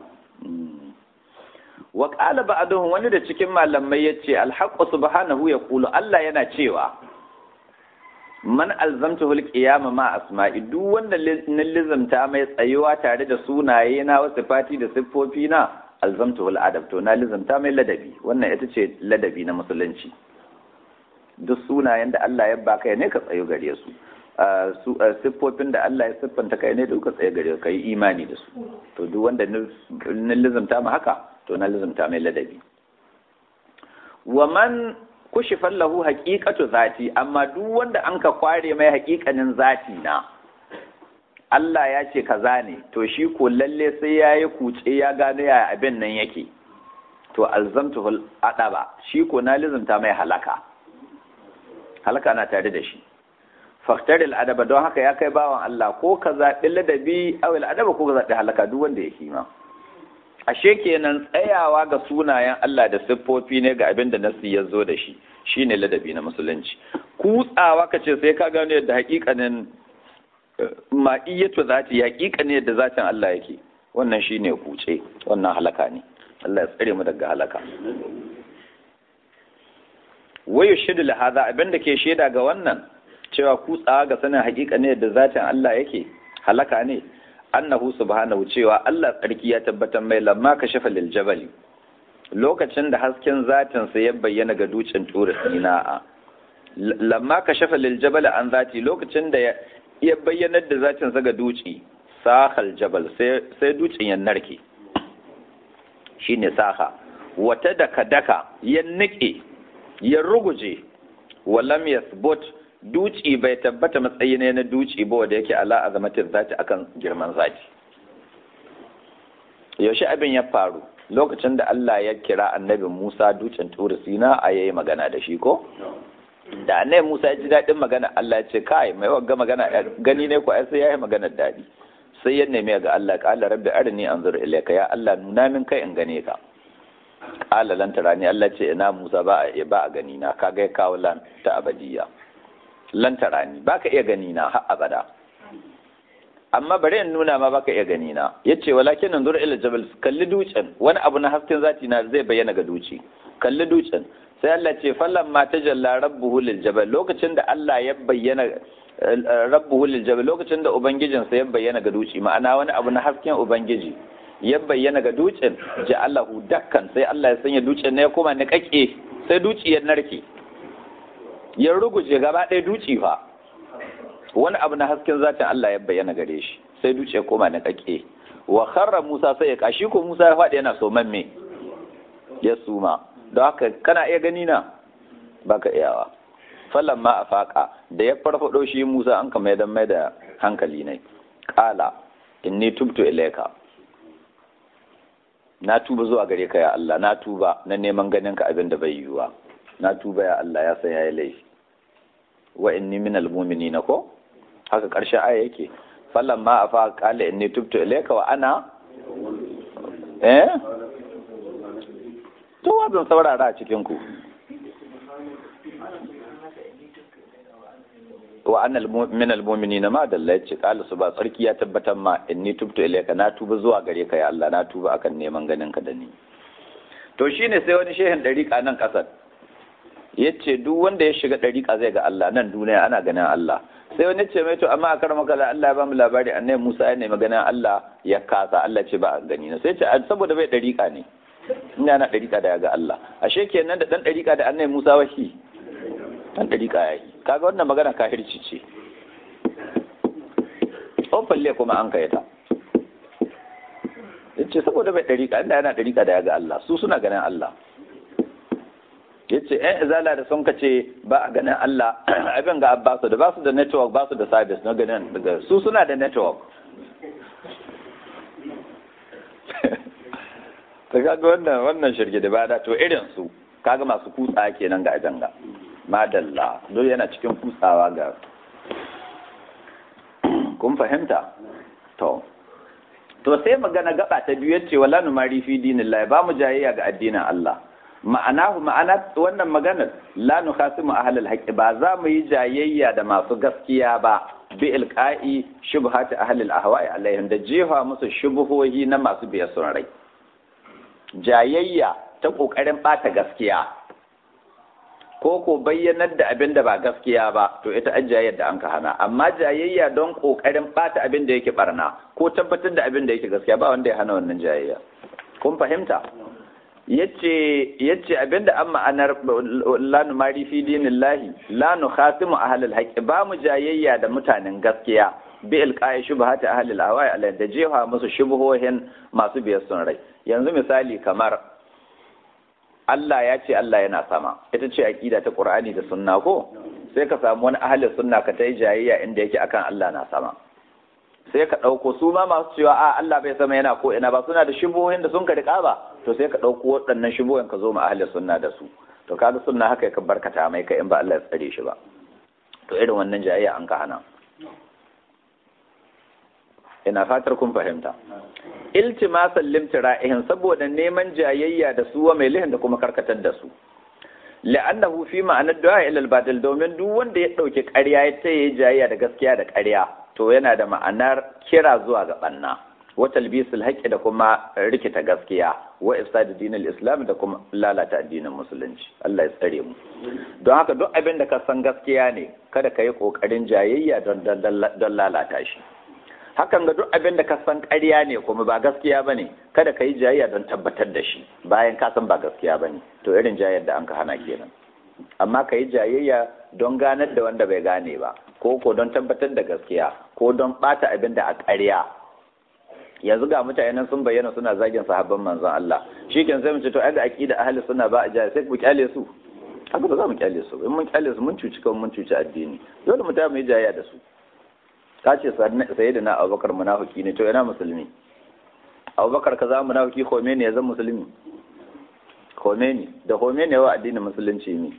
wa qala ba'duhum wani da cikin malamai yace al-haqqu subhanahu yaqulu Allah yana cewa man alzamtahu al-qiyama ma asma'i duk wanda na lizamta mai tsayuwa tare da sunaye na wasu fati da siffofi na alzamtahu al-adab to na lizamta mai ladabi wannan ita ce ladabi na musulunci duk sunayen da Allah ya baka ne ka tsayo gare su siffofin da Allah ya siffanta kai ne da ka tsaye gare ka yi imani da su to duk wanda na lizamta ma haka to na lizamta mai ladabi wa man kushifan lahu haqiqatu zati amma duk wanda an ka kware mai haƙiƙanin zati na Allah ya ce kaza ne to shi ko lalle sai yayi kuce ya gano ya abin nan yake to alzamtuhu adaba shi ko na lizamta mai halaka halaka na tare da shi faktaril adaba don haka ya kai bawan Allah ko ka zaɓi ladabi awil adaba ko ka zaɓi halaka duk wanda ya kima ashe kenan tsayawa ga sunayen Allah da siffofi ne ga abin da nasi ya zo da shi shine ladabi na musulunci kutsawa ka ce sai ka gano yadda hakikanin ma'iyyatu zati hakikanin yadda zatin Allah yake wannan shine kuce wannan halaka ne Allah ya tsare mu daga halaka wayo shidu lahaza abin da ke shaida ga wannan cewa kutsawa ga sanin hakika ne da zatin Allah yake halaka ne annahu subhanahu cewa Allah tsarki ya tabbatar mai lamma ka shafa lil jabali lokacin da hasken zatin sa ya bayyana ga dutsen tura sina'a lamma ka shafa lil jabali an zati lokacin da ya bayyana da zatin sa ga duci sahal jabal sai sai dutsen ya narke shine saha wata daka daka ya nike ya ruguje walam yasbut duci bai tabbata matsayi ne na duci ba wanda yake ala azamatin zati akan girman zati yaushe abin ya faru lokacin da Allah ya kira annabi Musa dutsen turi sina a yayi magana da shi ko da annabi Musa ya ji daɗin magana Allah ya ce kai mai wagga magana gani ne ko ai sai yayi magana daɗi sai ya nemi ga Allah qala rabbi arini anzur ilayka ya Allah nuna min kai in gane ka qala lan tarani Allah ce ina Musa ba a ba a gani na kaga ya kawo lan ta abadiya lan tarani baka iya gani na har abada amma bari in nuna ma baka iya gani na yace walakin anzur ila jabal kalli dutsen wani abu na hasken zati na zai bayyana ga duci kalli dutsen sai Allah ce fallan ma tajalla rabbuhu lil jabal lokacin da Allah ya bayyana rabbuhu lil jabal lokacin da ubangijin sa ya bayyana ga duci ma'ana wani abu na hasken ubangiji ya bayyana ga dutsen ja'alahu dakkan sai Allah ya sanya dutsen ne ya koma ni kake sai duci ya narke ya ruguje gaba ɗaya duci fa wani abu na hasken zatin Allah ya bayyana gare shi sai duci ya koma ni kake wa kharra Musa sai ya kashi ko Musa ya faɗi yana so mamme ya suma don haka kana iya gani na baka iyawa fallan ma a faƙa da ya farfaɗo shi musa an kama ya mai da hankali ne ƙala inni tubtu ilaika na tuba zuwa gare ka ya Allah na tuba na neman ganin ka abin da bai yiwuwa na tuba ya Allah ya san yayi laifi wa inni minal mu'minina ko haka ƙarshen aya yake fallan ma a faƙa ƙala inni tubtu ilaika wa ana eh to wazan saurara a cikinku wa annal min almu'minina ma dalla yace qala su ba sarki ya tabbatar ma inni tubtu ilayka na tuba zuwa gare ka ya Allah na tuba akan neman ganin ka da ni to shine sai wani shehin dariƙa nan kasar yace duk wanda ya shiga dariƙa zai ga Allah nan duniya ana ganin Allah sai wani ce mai to amma a karama kala Allah ya ba mu labari annabi Musa ya nemi ganin Allah ya kasa Allah ce ba a gani na sai ce saboda bai dariƙa ne ina na ɗariƙa da ya ga Allah ashe kenan da ɗan ɗariƙa da annai Musa washi ɗan ɗariƙa ya yi kaga wannan magana kahirci ce falle kuma an kai ta yace saboda bai ɗariƙa inda yana ɗariƙa da ya ga Allah su suna ganin Allah yace ƴan izala da sun kace ba a ganin Allah abin ga abbasu da ba su da network ba su da service na ganin daga su suna da network ta kaga wannan wannan shirge da bada to irin su kaga masu kutsa kenan ga ajanga madalla dole yana cikin kutsawa ga kun fahimta to to sai magana gaba ta biyu yace wala numari fi dinillah ba mu jayayya ga addinin Allah ma'anahu ma'ana wannan maganar la nukhasimu ahlul haqqi ba za mu yi jayayya da masu gaskiya ba bi ilqa'i shubhati ahlil ahwa'i alaihim da jefa musu shubuhohi na masu biyar sun rai jayayya ta kokarin bata gaskiya ko ko bayyanar da abin da ba gaskiya ba to ita an jayayyar da an ka hana amma jayayya don kokarin bata abin da yake barna ko tabbatar da abin da yake gaskiya ba wanda ya hana wannan jayayya kun fahimta yace yace abinda an ma'anar la numari fi dinillahi la nukhasimu ahlul haqqi ba mu jayayya da mutanen gaskiya bi ilqa'i shubhati ahlil awai alai da jefa musu shubuhohin masu biyar sun rai yanzu misali kamar Allah ya ce Allah yana sama ita ce aqida ta Qur'ani da sunna ko sai ka samu wani ahlus sunna ka tai jayayya inda yake akan Allah na sama sai ka ɗauko su ma masu cewa a Allah bai sama yana ko ina ba suna da shubuhohin da sun ka riƙa ba to sai ka ɗauko waɗannan shubuhohin ka zo ma ahli sunna da su to kaga sunna haka ka barkata mai ka in ba Allah ya tsare shi ba to irin wannan jayayya an ka hana ina fatar kun fahimta iltimasan limtira'ihin saboda neman jayayya da su wa mai lihin da kuma karkatar da su la'annahu fi ma'anar du'a ila al-batil domin duk wanda ya dauki ƙarya ya tayi jayayya da gaskiya da ƙarya to yana da ma'anar kira zuwa ga banna wa talbisul haqqi da kuma rikita gaskiya wa ifsad dinil islam da kuma lalata addinin musulunci Allah ya tsare mu don haka duk abin da ka san gaskiya ne kada ka yi kokarin jayayya don don lalata shi hakan ga duk abin da ka san ƙarya ne kuma ba gaskiya bane kada ka yi jayayya don tabbatar da shi bayan ka san ba gaskiya bane to irin jayayyar da an ka hana kenan amma ka yi jayayya don ganar da wanda bai gane ba ko ko don tabbatar da gaskiya ko don bata abin da a ƙarya yanzu ga mutane sun bayyana suna zagin sahabban manzon Allah shi kan sai mu ce to ai da aqida ahli sunna ba a jaya sai ku kyale su haka ba za mu kyale su in mun kyale su mun cuci kan mun cuci addini dole mu ta mu yi jayayya da su ka ce sayyidina Abubakar munafiki ne to ina musulmi Abubakar kaza munafiki Khomeini ya zama musulmi Khomeini da Khomeini yawa addinin musulunci ne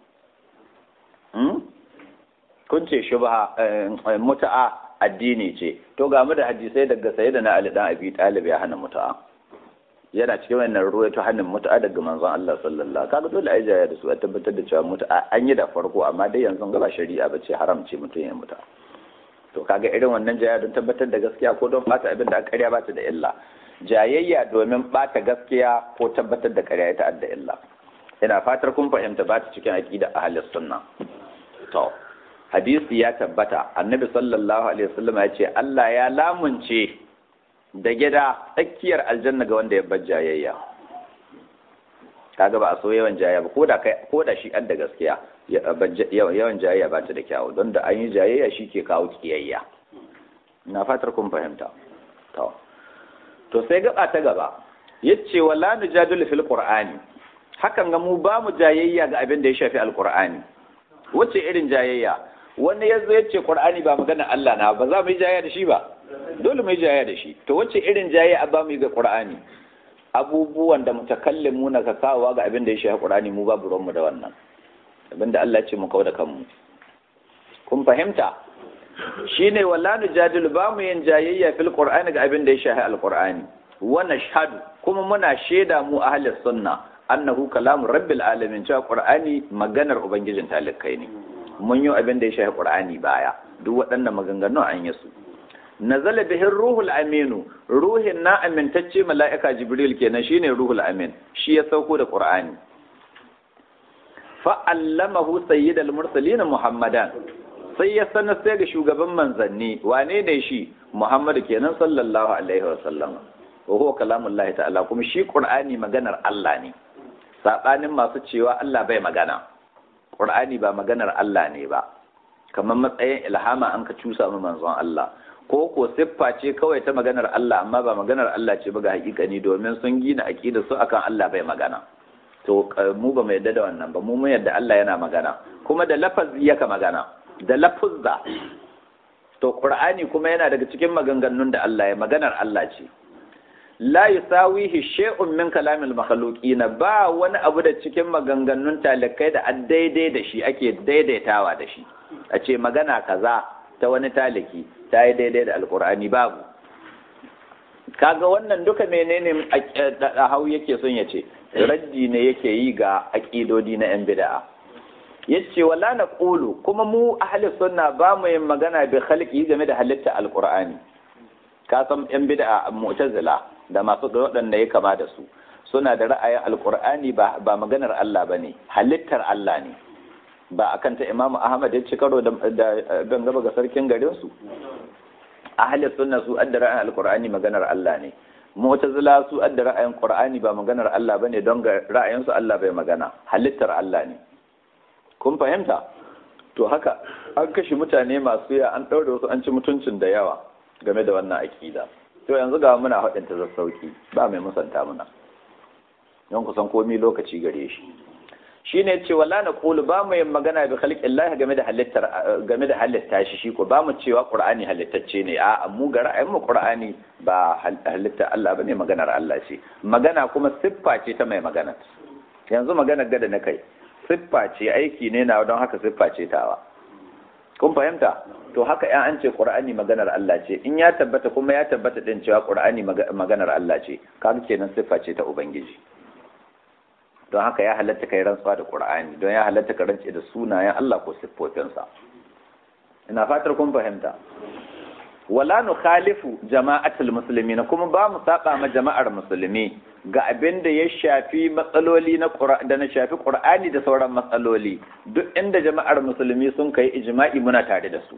kun ce shubha muta'a addini ce to ga mu da hadisai daga sayyidina Ali dan Abi Talib ya hana muta'a yana cikin wannan ruwa ta hannun muta'a daga manzon Allah sallallahu kaga dole ai jaya da su a tabbatar da cewa muta'a an yi da farko amma dai yanzu gaba shari'a ba ce haram ce mutum ya muta'a to kaga irin wannan jaya don tabbatar da gaskiya ko don bata abin da aka karya ba ta da illa jayayya domin bata gaskiya ko tabbatar da karya ita da illa ina fatar kun fahimta ba ta cikin aqida ahlus sunna to hadisi ya tabbata annabi sallallahu alaihi wasallam ya ce Allah ya lamunce da gida tsakiyar aljanna ga wanda ya bar jayayya kaga ba a so yawan jayayya ba koda kai koda shi an da gaskiya yawan jayayya ba ta da kyawu don da an yi jayayya shi ke kawo kiyayya na fatar kun fahimta to to sai gaba ta gaba yace wala nujadilu fil qur'ani hakan ga mu ba mu jayayya ga abin da ya shafi alqur'ani wace irin jayayya wani ya zo ya ce qur'ani ba magana Allah na ba za mu yi jayayya da shi ba dole mu yi jayayya da shi to wace irin jayayya ba mu yi ga qur'ani abubuwan da mutakallimu na ka kawo ga abin da ya shafi qur'ani mu babu ruwan mu da wannan abin da Allah ya ce mu kawo da kanmu kun fahimta shine wala nujadilu ba mu yin jayayya fil qur'ani ga abin da ya shafi alqur'ani wa nashhadu kuma muna shaida mu ahlus sunna annahu kalamu rabbil alamin cewa qur'ani maganar ubangijin talikai ne mun yi abin da ya shafi qur'ani baya duk waɗannan maganganun an yi su nazala bihi ruhul aminu ruhin na amintacce mala'ika jibril kenan shine ruhul amin shi ya sauko da qur'ani fa allamahu sayyidal mursalin muhammadan sai ya sanar sai ga shugaban manzanni wane ne shi muhammadu kenan sallallahu alaihi wasallam wa huwa kalamullahi ta'ala kuma shi qur'ani maganar Allah ne sabanin masu cewa Allah bai magana qur'ani ba maganar Allah ne ba kamar matsayin ilhama an ka cusa mu manzon Allah ko ko siffa ce kawai ta maganar Allah amma ba maganar Allah ce ba ga hakikani domin sun gina aqida su akan Allah bai magana to mu ba mu yadda da wannan ba mu mun yadda Allah yana magana kuma da lafazi yaka magana da lafuzza to qur'ani kuma yana daga cikin maganganun da Allah ya maganar Allah ce la yusawihi shay'un min kalamil makhluqina ba wani abu da cikin maganganun talikai da an daidai da shi ake daidaitawa da shi a ce magana kaza ta wani taliki ta yi daidai da alkur'ani babu kaga wannan duka menene a hau yake son ya ce raddi ne yake yi ga aƙidodi na yan bid'a yace wala na qulu kuma mu ahli sunna ba mu yin magana bi khalqi game da halitta alqur'ani ka san yan bid'a mu'tazila da masu waɗanda ya kama da su suna da ra'ayin alqur'ani ba ba maganar Allah bane halittar Allah ne ba akan ta Imam Ahmad ya ci karo da ban gaba ga sarkin garin su ahli sunna su adda ra'ayin alqur'ani maganar Allah ne mu'tazila su adda ra'ayin qur'ani ba maganar Allah bane don ga ra'ayin su Allah bai magana halittar Allah ne kun fahimta to haka an kashe mutane masu ya an ɗaure wasu an ci mutuncin da yawa game da wannan aƙida to yanzu ga muna haɗin ta sauki ba mai musanta muna don kusan komi lokaci gare shi shine ce wala na qulu ba mu yin magana bi khalqillahi game da halittar game da halitta shi shi ko ba mu cewa qur'ani halittacce ne a mu ga ra'ayin mu qur'ani ba halitta Allah bane maganar Allah ce magana kuma siffa ce ta mai magana yanzu magana gada na kai siffa ce aiki ne na don haka siffa ce tawa kun fahimta to haka yan an ce qur'ani maganar Allah ce in ya tabbata kuma ya tabbata din cewa qur'ani maganar Allah ce kaga kenan siffa ce ta ubangiji don haka ya halatta kai rantsuwa da qur'ani don ya halatta ka rantse da sunayen Allah ko siffofinsa ina fatar kun fahimta wala nukhalifu jama'atul muslimin kuma ba mu saba ma jama'ar musulmi ga abin da ya shafi matsaloli na da na shafi qur'ani da sauran matsaloli duk inda jama'ar musulmi sun kai ijma'i muna tare da su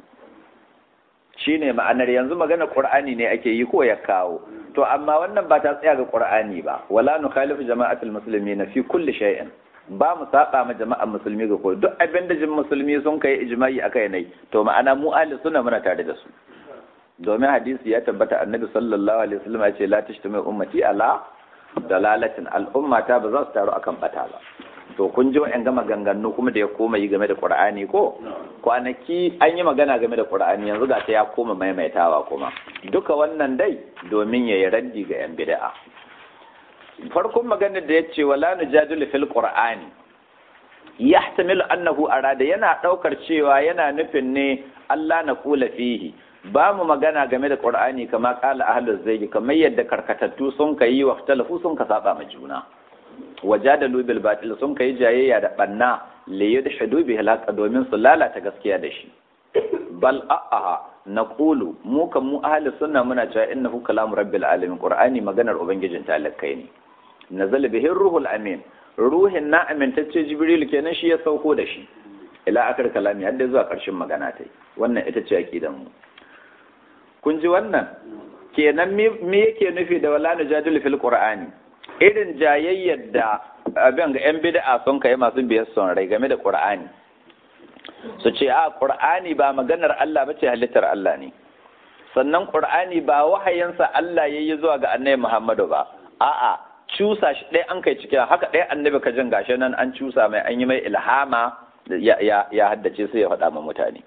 shine ma'anar yanzu magana qur'ani ne ake yi ko ya kawo to amma wannan ba ta tsaya ga qur'ani ba wala nukhalifu jama'atul muslimin fi kulli shay'in ba mu saba ma jama'ar musulmi ga ko duk abin da jin musulmi sun kai ijma'i akai ne to ma'ana mu ahli sunna muna tare da su domin hadisi ya tabbata annabi sallallahu alaihi wasallam ya ce la tashtami ummati ala dalalatin al'umma ta ba za su taru akan bata ba to kun ji wa'yan gama ganganu kuma da ya koma yi game da qur'ani ko kwanaki an yi magana game da qur'ani yanzu ga ta ya koma maimaitawa kuma duka wannan dai domin ya yi raddi ga yan bid'a farkon maganar da ya ce wala nujadilu fil qur'ani yahtamilu annahu arada yana daukar cewa yana nufin ne Allah na kula fihi ba mu magana game da Qur'ani kama kala ahlul zayyi kamar yadda karkatattu sun kai wa talafu sun ka saba ma juna wajadalu bil batil sun kai jayayya da banna li yadhhadu bi halaka domin su lalata gaskiya da shi bal a'a naqulu mu kan mu ahlus sunna muna cewa innahu kalamu rabbil alamin qur'ani maganar ubangijin talakai ne nazala bihi ruhul amin ruhin na amintacce jibril kenan shi ya sauko da shi ila akar kalami har da zuwa karshen magana ta wannan ita ce aqidan mu kun ji wannan kenan me yake nufi da wala najadul fil qur'ani irin jayayyar da abin ga yan bid'a sun kai masu biyar son rai game da qur'ani su ce a qur'ani ba maganar Allah bace halittar Allah ne sannan qur'ani ba wahayinsa Allah yayi zuwa ga annabi Muhammadu ba a'a cusa shi ɗaya an kai cikin haka ɗaya annabi ka jin gashi nan an cusa mai an yi mai ilhama ya haddace sai ya faɗa ma mutane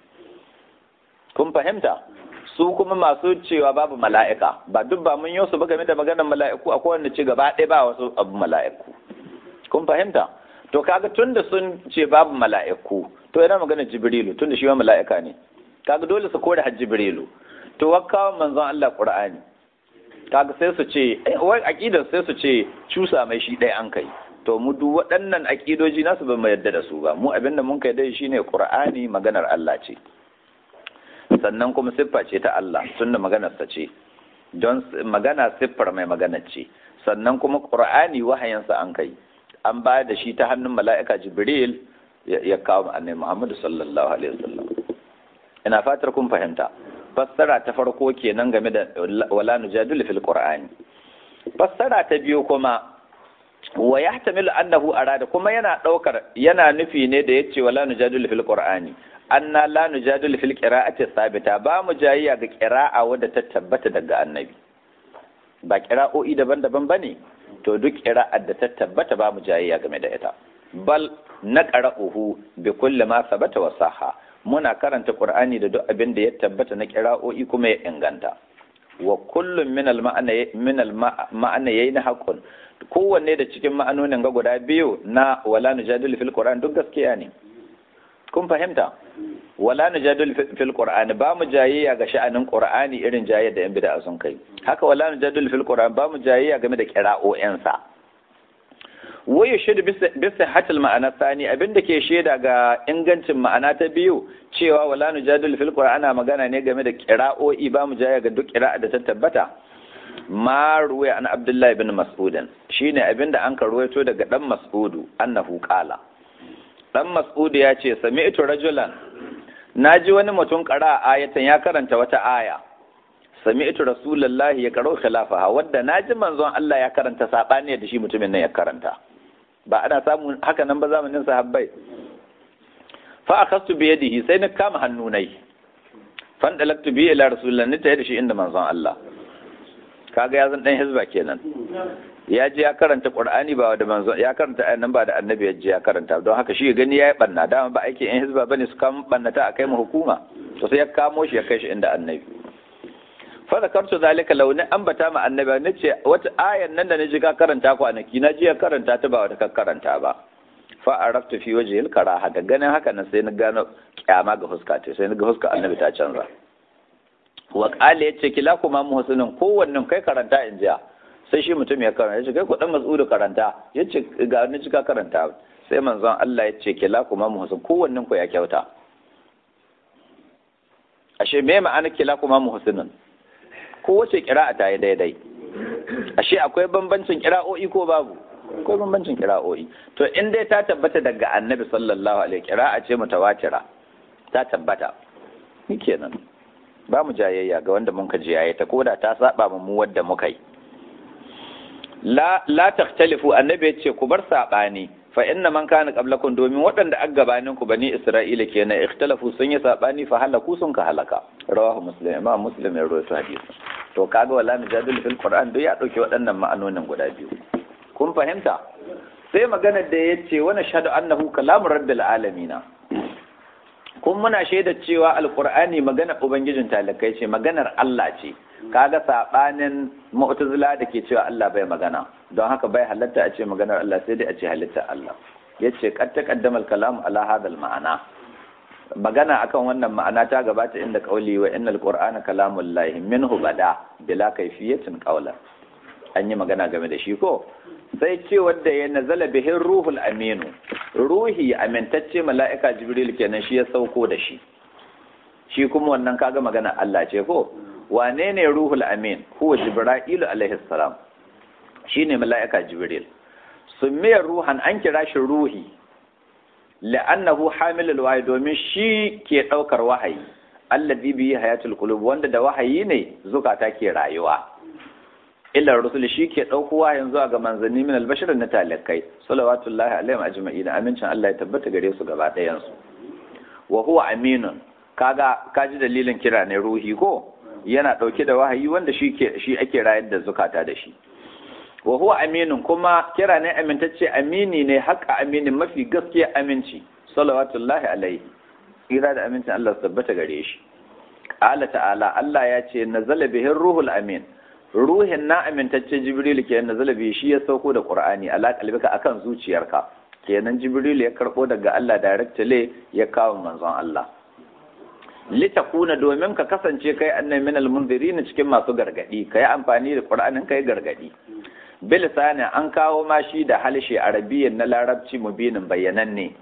kun fahimta su kuma masu cewa babu mala'ika ba duk ba mun yi su ba game da maganar mala'iku a kowanne ci gaba ɗaya ba wasu abu mala'iku kun fahimta to kaga tun da sun ce babu mala'iku to yana maganar jibrilu tun da shi ma mala'ika ne kaga dole su kore har jibrilu to wakkawa manzon Allah qur'ani kaga sai su ce wai aqidar sai su ce cusa mai shi ɗaya an kai to mu duk waɗannan aqidoji nasu ba mu yarda da su ba mu abinda mun kai dai shine qur'ani maganar Allah ce sannan kuma siffa ce ta Allah tunda maganarsa ce don magana siffar mai magana ce sannan kuma qur'ani wahayinsa an kai an ba da shi ta hannun mala'ika jibril ya kawo annabi Muhammad sallallahu alaihi wasallam ina fatar kun fahimta fassara ta farko kenan game da wala nujadil fil qur'ani fassara ta biyu kuma wa yahtamilu annahu arada kuma yana daukar yana nufi ne da yace wala nujadil fil qur'ani anna la nujadil fil qira'ati sabita ba mu jayayya ga qira'a wadda ta tabbata daga annabi ba qira'o'i daban-daban bane to duk qira'ar da ta tabbata ba mu jayayya game da ita bal naqra'uhu bi kulli ma sabata wa sahha muna karanta qur'ani da duk abin da ya tabbata na qira'o'i kuma ya inganta wa kullum min al-ma'ana yayin haqqun kowanne da cikin ma'anonin ga guda biyu na wala nujadilu fil qur'an duk gaskiya ne kun fahimta wala nujadilu fil qur'an ba mu jayayya ga sha'anin qur'ani irin jayayya da yan bid'a sun kai haka wala nujadilu fil qur'an ba mu jayayya game da qira'o'in sa wa yashhadu bi sihhatil ma'ana sani abinda ke shaida ga ingancin ma'ana ta biyu cewa wala nujadilu fil qur'an ana magana ne game da qira'o'i ba mu jayayya ga duk qira'a da ta tabbata ma ruwaya an abdullahi bin mas'udin shine abinda an ka ruwaito daga dan mas'udu annahu qala dan mas'udu ya ce sami'tu rajulan naji wani mutum qara ayatan ya karanta wata aya sami'tu rasulullahi ya karo khilafaha wadda naji manzon Allah ya karanta sabani da shi mutumin nan ya karanta ba ana samu haka nan ba zamanin sahabbai fa akhastu bi yadihi sai na kama hannunai fan dalaktu bi ila rasulillahi ni tayi da shi inda manzon Allah kaga ya zan dan hizba kenan ya je ya karanta qur'ani ba da manzo ya karanta ayan nan ba da annabi ya je ya karanta don haka shi gani yayi banna dama ba aikin yan hizba bane su kama bannata a kai mu hukuma to sai ya kamo shi ya kai shi inda annabi fa zakartu zalika law ni ambata ma annabi ne ce wata ayan nan da naji ka karanta kwanaki na je ya karanta ta ba wata ka karanta ba fa araftu fi wajhil karaha da ganin haka nan sai na gano kyama ga huska ce sai na ga huska annabi ta canza wa qala yace kila kuma muhsinin kowannen kai karanta in jiya sai shi mutum ya karanta yace kai ku dan mas'udu karanta yace ga ni cika karanta sai manzon Allah yace kila kuma muhsin kowannen ku ya kyauta ashe me ma'ana kila kuma muhsinin ko wace kira'a ta yi daidai ashe akwai bambancin kira'o'i ko babu akwai bambancin kira'o'i to in dai ta tabbata daga annabi sallallahu alaihi kira'a ce mutawatira ta tabbata ni kenan ba mu jayayya ga wanda mun ka jiyaye ta koda ta saba mu wadda muka yi la la takhtalifu annabi yace ku bar sabani fa inna man kana qablakum domin waɗanda aka gabanin ku bani isra'ila kenan ikhtalafu sun yi sabani fa halaku sun ka halaka rawahu muslim imam muslim ya rawaito hadisi to kaga wala najadul fil qur'an duk ya dauke waɗannan ma'anonin guda biyu kun fahimta sai maganar da yace wa nashhadu annahu kalamu rabbil alamina kun muna shaida cewa alkur'ani maganar ubangijin talakai ce maganar Allah ce kaga sabanin mu'tazila da ke cewa Allah bai magana don haka bai halatta a ce maganar Allah sai dai a ce halitta Allah yace qad taqaddama al-kalam ala hadha al-ma'ana magana akan wannan ma'ana ta gabata inda qauli wa innal qur'ana kalamullahi minhu bada bila kayfiyatin qawlan an yi magana game da shi ko sai ce wadda ya nazala bihin ruhul aminu ruhi amintacce mala'ika jibril kenan shi ya sauko da shi shi kuma wannan kaga magana Allah ce ko wane ne ruhul amin huwa jibra'ilu alaihi salam shine mala'ika jibril summiyar ruhan an kira shi ruhi la'annahu hamilul wahyi domin shi ke daukar wahayi alladhi bi hayatul qulub wanda da wahayi ne zukata ke rayuwa illa rusul shi ke ɗaukowa yanzu ga manzanni min albashir na talakai salawatullahi alaihim ajma'in amincin Allah ya tabbata gare su gaba ɗayan su wa huwa aminun kaga kaji dalilin kira ne ruhi ko yana ɗauke da wahayi wanda shi ke shi ake rayar da zukata da shi wa huwa aminun kuma kira ne amintacce amini ne haƙa aminin mafi gaskiya aminci salawatullahi alaihi kira da amincin Allah su tabbata gare shi qala ta'ala Allah ya ce nazala bihin ruhul amin ruhin na amintacce jibril ke na zalabi shi ya sauko da qur'ani ala kalbika akan zuciyarka kenan jibril ya karbo daga Allah directly ya kawo manzon Allah litakuna domin ka kasance kai annai min almunzirin cikin masu gargadi kai amfani da qur'anin kai gargadi bilisani an kawo ma shi da halshe arabiyyan na larabci mubinin bayyananne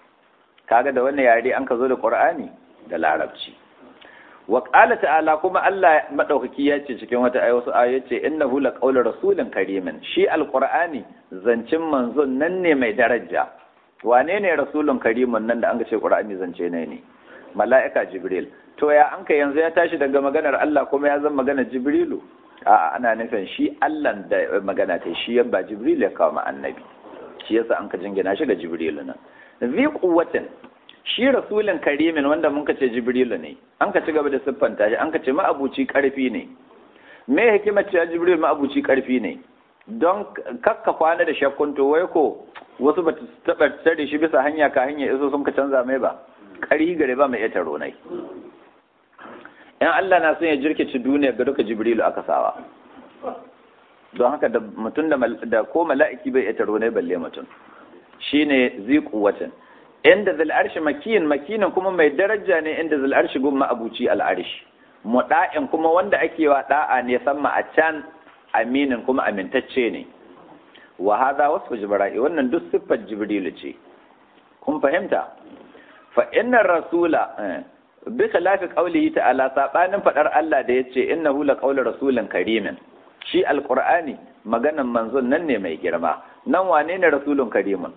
kaga da wannan yare an ka zo da qur'ani da larabci wa qala ta'ala kuma Allah madaukaki ya ce cikin wata ayi wasu ayoyi ce innahu laqawlu rasulin karimin shi alqur'ani zancin manzon nan ne mai daraja wane ne rasulun karimin nan da an ce qur'ani zance ne ne mala'ika jibril to ya an yanzu ya tashi daga maganar Allah kuma ya zama maganar jibrilu a'a ana nufin shi Allah da magana ta shi yan ba jibril ya kawo annabi shi yasa an ka jingina shi ga jibrilu nan zi quwwatin shi rasulin karimin wanda mun ce jibrilu ne an ka ci gaba da siffanta shi an ka ce ma'abuci karfi ne me hikimar cewa jibril ma'abuci karfi ne don kakka kwana da shakkun to wai ko wasu ba taɓa tare shi bisa hanya ka hanya iso sun ka canza mai ba ƙarhi gare ba mai iya taro nai in Allah na son ya jirkici duniya ga duka jibrilu aka sawa don haka da mutum da ko mala'iki bai ita ne balle mutum shine zi kuwatin inda zal arshi makiyin makinin kuma mai daraja ne inda zal arshi gumma abuci al arshi muda'in kuma wanda ake wa da'a ne samma a can aminin kuma amintacce ne wa hadha wasfu jibril wannan duk siffar jibrilu ce kun fahimta fa innar rasula bi khilafi qawlihi ta'ala sabanin fadar Allah da yace innahu la qawlu rasulin karimin shi alqur'ani maganan manzon nan ne mai girma nan wane ne rasulun karimun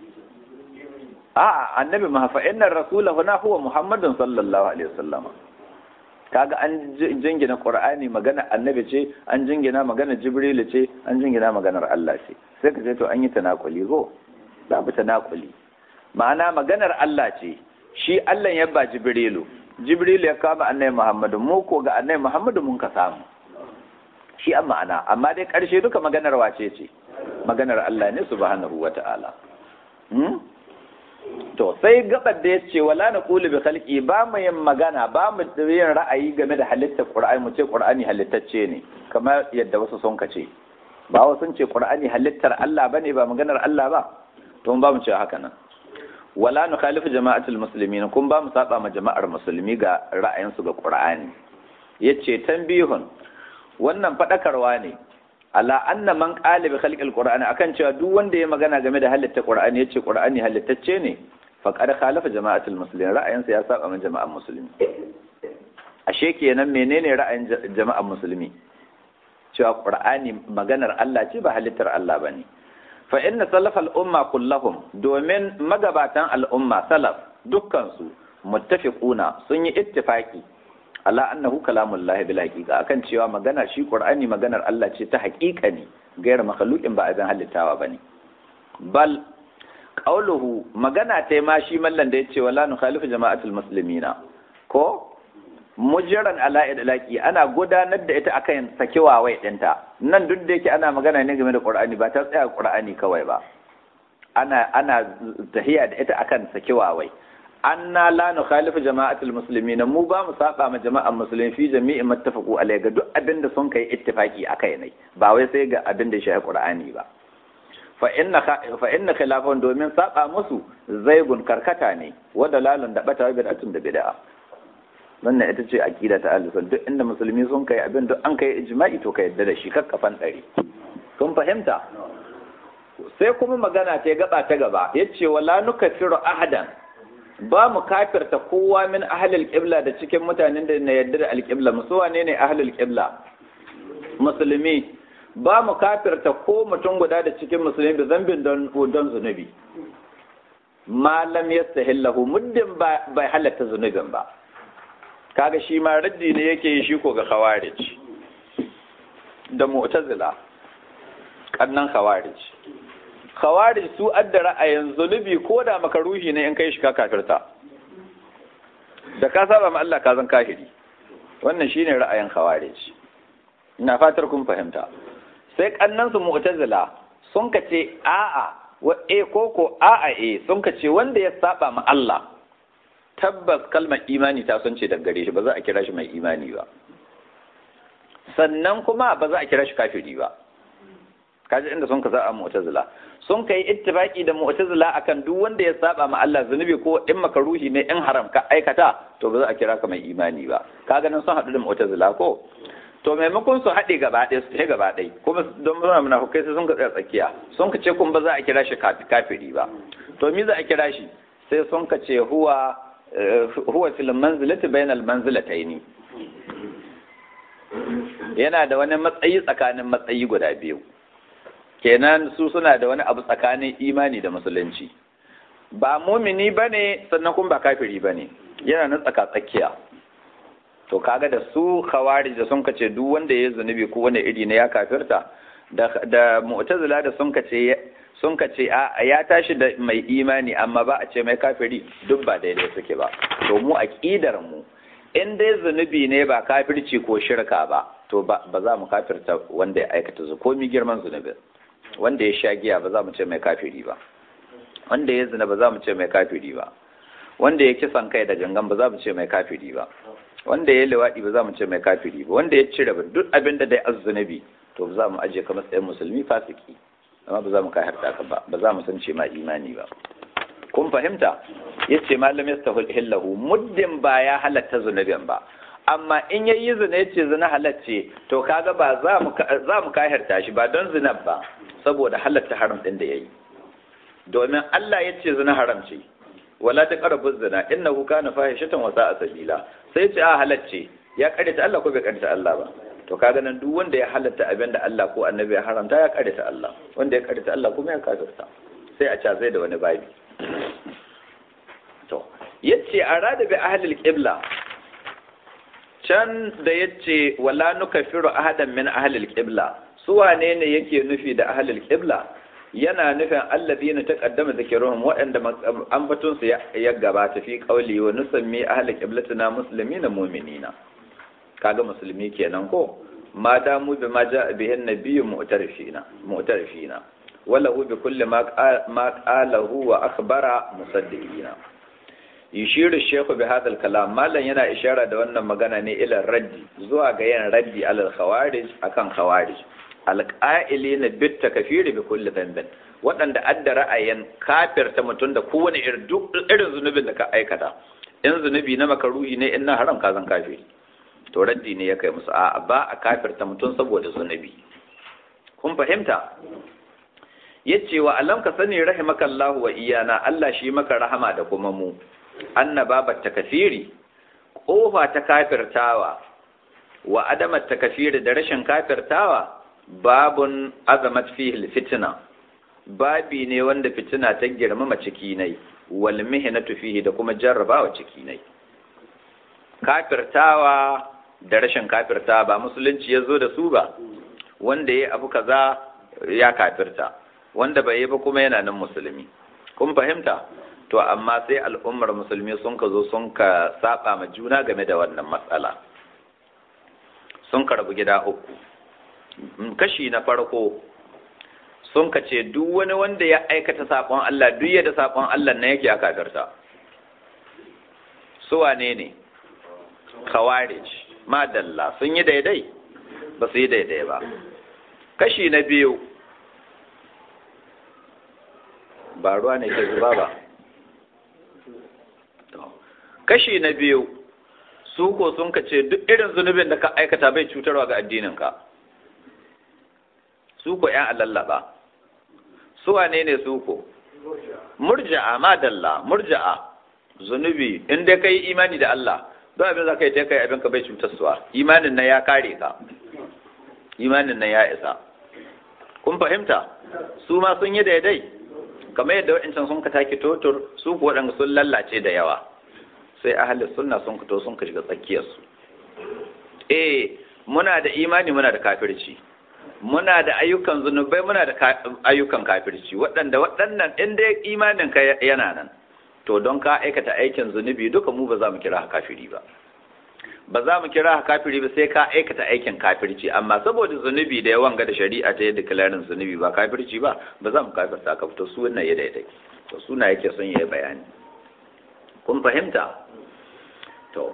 a'a annabi ma fa innar rasula huna huwa muhammadun sallallahu alaihi wasallam kaga an jingina qur'ani magana annabi ce an jingina magana jibril ce an jingina maganar Allah ce sai ka ce to an yi tanakuli go babu tanakuli ma'ana maganar Allah ce shi Allah ya ba jibrilu jibrilu ya kama annabi muhammadu mu ko ga annabi muhammadu mun ka samu shi an ma'ana amma dai karshe duka maganar wace ce maganar Allah ne subhanahu wata'ala hmm? to sai gabar da ya ce wala na kulu bi khalqi ba mu yin magana ba mu yin ra'ayi game da halittar qur'ani mu ce qur'ani halittacce ne kamar yadda wasu sun kace ba wasu sun ce qur'ani halittar Allah bane ba maganar Allah ba to ba mu ce haka nan wala nu khalifu jama'atul muslimin kun ba mu saba ma jama'ar musulmi ga ra'ayinsu ga qur'ani yace tanbihun wannan fadakarwa ne ala anna man qala bi khalqil qur'ani akan cewa duk wanda ya magana game da halitta qur'ani yace qur'ani halittacce ne faqad khalafa jama'atul muslimin ra'ayinsa ya saba ma jama'ar musulmi ashe kenan menene ra'ayin jama'ar musulmi cewa qur'ani maganar Allah ce ba halittar Allah bane fa inna salaf al-umma kullahum domin magabatan al'umma salaf dukkan su muttafiquna sun yi ittifaki ala annahu kalamullahi bil haqiqa akan cewa magana shi qur'ani maganar Allah ce ta haqiqa ne gair makhluqin ba abin halittawa bane bal qauluhu magana ta ma shi mallan da yace wala nukhalifu jama'atul muslimina ko mujran ala idlaqi ana gudanar da ita akan sakewa wai dinta nan duk da yake ana magana ne game da qur'ani ba ta tsaya qur'ani kawai ba ana ana tahiya da ita akan sakewa wai anna la nukhalifu jama'atul muslimin mu ba mu saba ma jama'an musulmi fi jami'in mattafaqu alai ga duk abin da sun kai ittifaki akai ne ba wai sai ga abin da shi qur'ani ba fa inna fa inna khilafan domin saba musu zaigun karkata ne wa dalalun da bata bid'atun da bid'a wannan ita ce aqida ta ahlus duk inda musulmi sun kai abin duk an kai ijma'i to ka yadda da shi kakkafan ɗari kun fahimta sai kuma magana ta gaba ta gaba yace wala nukaffiru ahadan ba mu kafirta kowa min ahlul qibla da cikin mutanen da na yarda da alqibla musu wane ne ahlul qibla musulmi ba mu kafirta ko mutum guda da cikin musulmi da zambin don don zunubi malam yastahillahu muddin ba bai halatta zunubin ba kaga shi ma raddi ne yake yi shi ko ga khawarij da mu'tazila kannan khawarij khawarij su adda ra'ayin zunubi ko da makaruhi ne in kai shi ka kafirta da ka saba ma Allah ka zan kafiri wannan shine ra'ayin khawarij ina fatar kun fahimta sai kannan su mu'tazila sun ka ce a'a wa e ko ko a'a e sun ka ce wanda ya saba ma Allah tabbas kalmar imani ta sun ce daga gare shi ba za a kira shi mai imani ba sannan kuma ba za a kira shi kafiri ba kaji inda sun ka za a mu'tazila sun kai ittifaki da mu'tazila akan duk wanda ya saba ma Allah zunubi ko in makaruhi ne in haram ka aikata to ba za a kira ka mai imani ba kaga nan sun haɗu da mu'tazila ko to maimakon su haɗe gaba ɗaya su ce gaba ɗaya kuma don muna munafukai sai sun ka tsaya tsakiya sun ka ce kun ba za a kira shi kafiri ba to me za a kira shi sai sun ka ce huwa huwa fil manzilati bainal manzilataini yana da wani matsayi tsakanin matsayi guda biyu kenan su suna da wani abu tsakanin imani da musulunci ba mumini bane sannan kuma ba kafiri bane yana nan tsaka tsakiya to kaga da su khawarij da sun kace duk wanda ya zunubi ko wanda iri ne ya kafirta da da mu'tazila da sun kace sun kace a ya tashi da mai imani amma ba a ce mai kafiri duk ba daidai suke ba to mu aqidar mu in dai zunubi ne ba kafirci ko shirka ba to ba za mu kafirta wanda ya aikata zu komi girman zunubi wanda ya sha giya ba za mu ce mai kafiri ba wanda ya zina ba za mu ce mai kafiri ba wanda ya kisan kai da gangan ba za mu ce mai kafiri ba wanda ya liwaɗi ba za mu ce mai kafiri ba wanda ya cire ba duk abin da dai azzunabi to ba za mu aje ka matsayin musulmi fasiki amma ba za mu kai harta ka ba ba za mu san ce ma imani ba kun fahimta yace malam yastahillahu muddin ba ya halatta zunubin ba amma in yayi zina yace zina halacce to kaga ba za mu za mu kahirta shi ba don zinab ba saboda halatta haram din da yayi domin Allah yace zina haram ce wala taqrabu zina innahu kana fahishatan wa sa'a sabila sai ce a halacce ya karita Allah ko bai karita Allah ba to kaga nan duk wanda ya halatta abin da Allah ko annabi ya haramta ya karita Allah wanda ya karita Allah kuma ya kafirta sai a ca zai da wani babi to yace arada bi ahli al-qibla can da yace wala nukaffiru ahadan min ahli al-qibla su wane ne yake nufi da ahli al-qibla yana nufin alladhina taqaddama zikruhum waɗanda ambatun su ya gabata fi qawli wa nusammi ahli qiblatina muslimina mu'minina kaga musulmi kenan ko ma damu bi ma ja'a bihi an-nabiyyu mu'tarifina mu'tarifina wala hu bi kulli ma qalahu wa akhbara musaddiqina yushiru shaykhu bi hadha al-kalam malan yana ishara da wannan magana ne ila raddi zuwa ga yin raddi alal khawarij akan khawarij alƙa'ili na bitta kafiri bi kulli dhanbin waɗanda adda ra'ayin kafirta mutum da kowane irin zunubin da ka aikata in zunubi na makaruhi ne in na haram ka zan kafiri to raddi ne ya kai musu a ba a kafirta mutum saboda zunubi kun fahimta yace wa alam ka sani rahimakallahu wa iyana Allah shi maka rahama da kuma mu annaba ta kafiri kofa ta kafirtawa wa adamat ta kafiri da rashin kafirtawa babun azamat fihi fitina babi ne wanda fitina ta girmama ciki nai wal mihnatu fihi da kuma jarrabawa ciki nai kafirtawa da rashin kafirtawa ba musulunci ya zo da su ba wanda ya abu kaza ya kafirta wanda bai yi ba kuma yana nan musulmi kun fahimta to amma sai al'ummar musulmi sun ka zo sun ka saba ma juna game da wannan matsala sun ka rabu gida uku kashi na farko sun ka ce duk wani wanda ya aikata saƙon Allah duk yadda saƙon Allah na yake a kafirta su wane ne khawarij madalla sun yi daidai ba su yi daidai ba kashi na biyu ba ruwa ne ke zuba ba kashi na biyu su ko sun ka ce duk irin zunubin da ka aikata bai cutarwa ga addininka su ko ‘yan allallaba su wane ne su ko murja'a madalla murja'a zunubi in dai ka yi imani da Allah don abin za ka yi ta kai abin ka bai cutarsuwa imanin nan ya kare ka imanin nan ya isa kun fahimta su ma sun yi daidai kamar yadda wa'incan sun ka take totur su ku waɗanda sun lallace da yawa sai ahalin sunna sun fito sun ka shiga tsakiyarsu eh muna da imani muna da kafirci muna da ayyukan zunubai muna da ayyukan kafirci waɗanda waɗannan in dai imanin ka yana nan to don ka aikata aikin zunubi duka mu ba za mu kira kafiri ba ba za mu kira kafiri ba sai ka aikata aikin kafirci amma saboda zunubi da yawan ga da shari'a ta yadda kilarin zunubi ba kafirci ba ba za mu kafirta ka fito su wannan ya daidai to suna yake son yi bayani kun fahimta to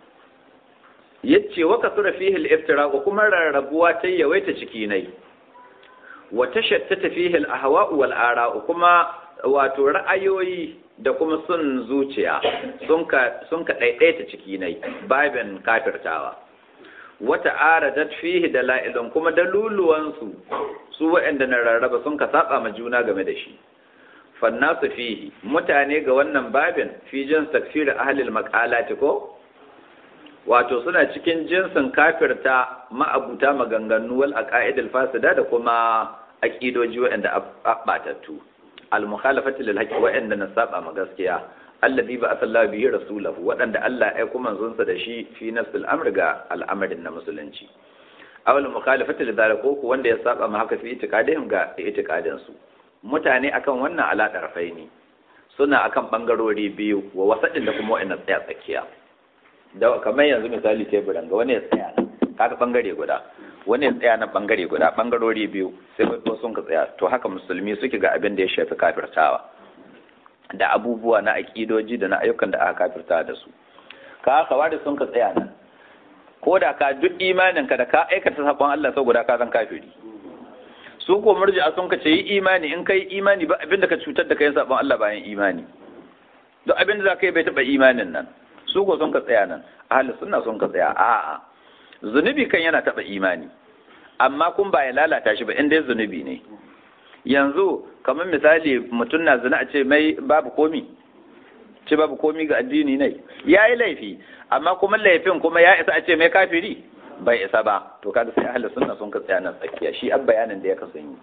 yace wa kasura fihi al-iftira wa kuma rarrabuwa ta yawaita ciki nai wa tashattata fihi al-ahwa wal ara kuma wato ra'ayoyi da kuma sun zuciya sun ka sun ka daidaita ciki nai babin kafirtawa wata aradat fihi dalailun kuma daluluwan su su waɗanda na rarraba sun ka saba ma juna game da shi fannasu fihi mutane ga wannan babin fi jin takfir ahli al-maqalati ko wato suna cikin jinsin kafirta ma'abuta maganganu wal aqaidil fasida da kuma aqidoji waɗanda abbatattu al mukhalafati lil haqqi waɗanda na saba ma gaskiya alladhi ba asallahu bihi rasulahu waɗanda Allah ya kuma zunsa da shi fi nafsil amr ga al'amarin na musulunci awal mukhalafati lil zalika ko wanda ya saba ma haka fi itiqadihim ga itiqadin su mutane akan wannan ala ne suna akan bangarori biyu wa wasadin da kuma wa'annan tsaya tsakiya da kamar yanzu misali teburan ga wani ya tsaya nan kaga bangare guda wani ya tsaya nan bangare guda bangarori biyu sai ko sun ka tsaya to haka musulmi suke ga abin da ya shafi kafirtawa da abubuwa na akidoji da na ayyukan da aka kafirta da su ka kawari sun ka tsaya nan ko da ka duk imanin ka da ka aikata sabon Allah saboda ka zan kafiri su ko murji'a sun ka ce yi imani in kai imani ba abinda ka cutar da kai sabon Allah bayan imani duk abinda za ka yi bai taɓa imanin nan su ko sun ka tsaya nan ahli sunna sun ka tsaya a'a zunubi kan yana taɓa imani amma kun ba ya lalata shi ba in dai zunubi ne yanzu kamar misali mutum na zina a ce mai babu komi ce babu komi ga addini ne ya yi laifi amma kuma laifin kuma ya isa a ce mai kafiri bai isa ba to kada sai ahli sunna sun ka tsaya nan tsakiya shi ab bayanin da ya kasan yi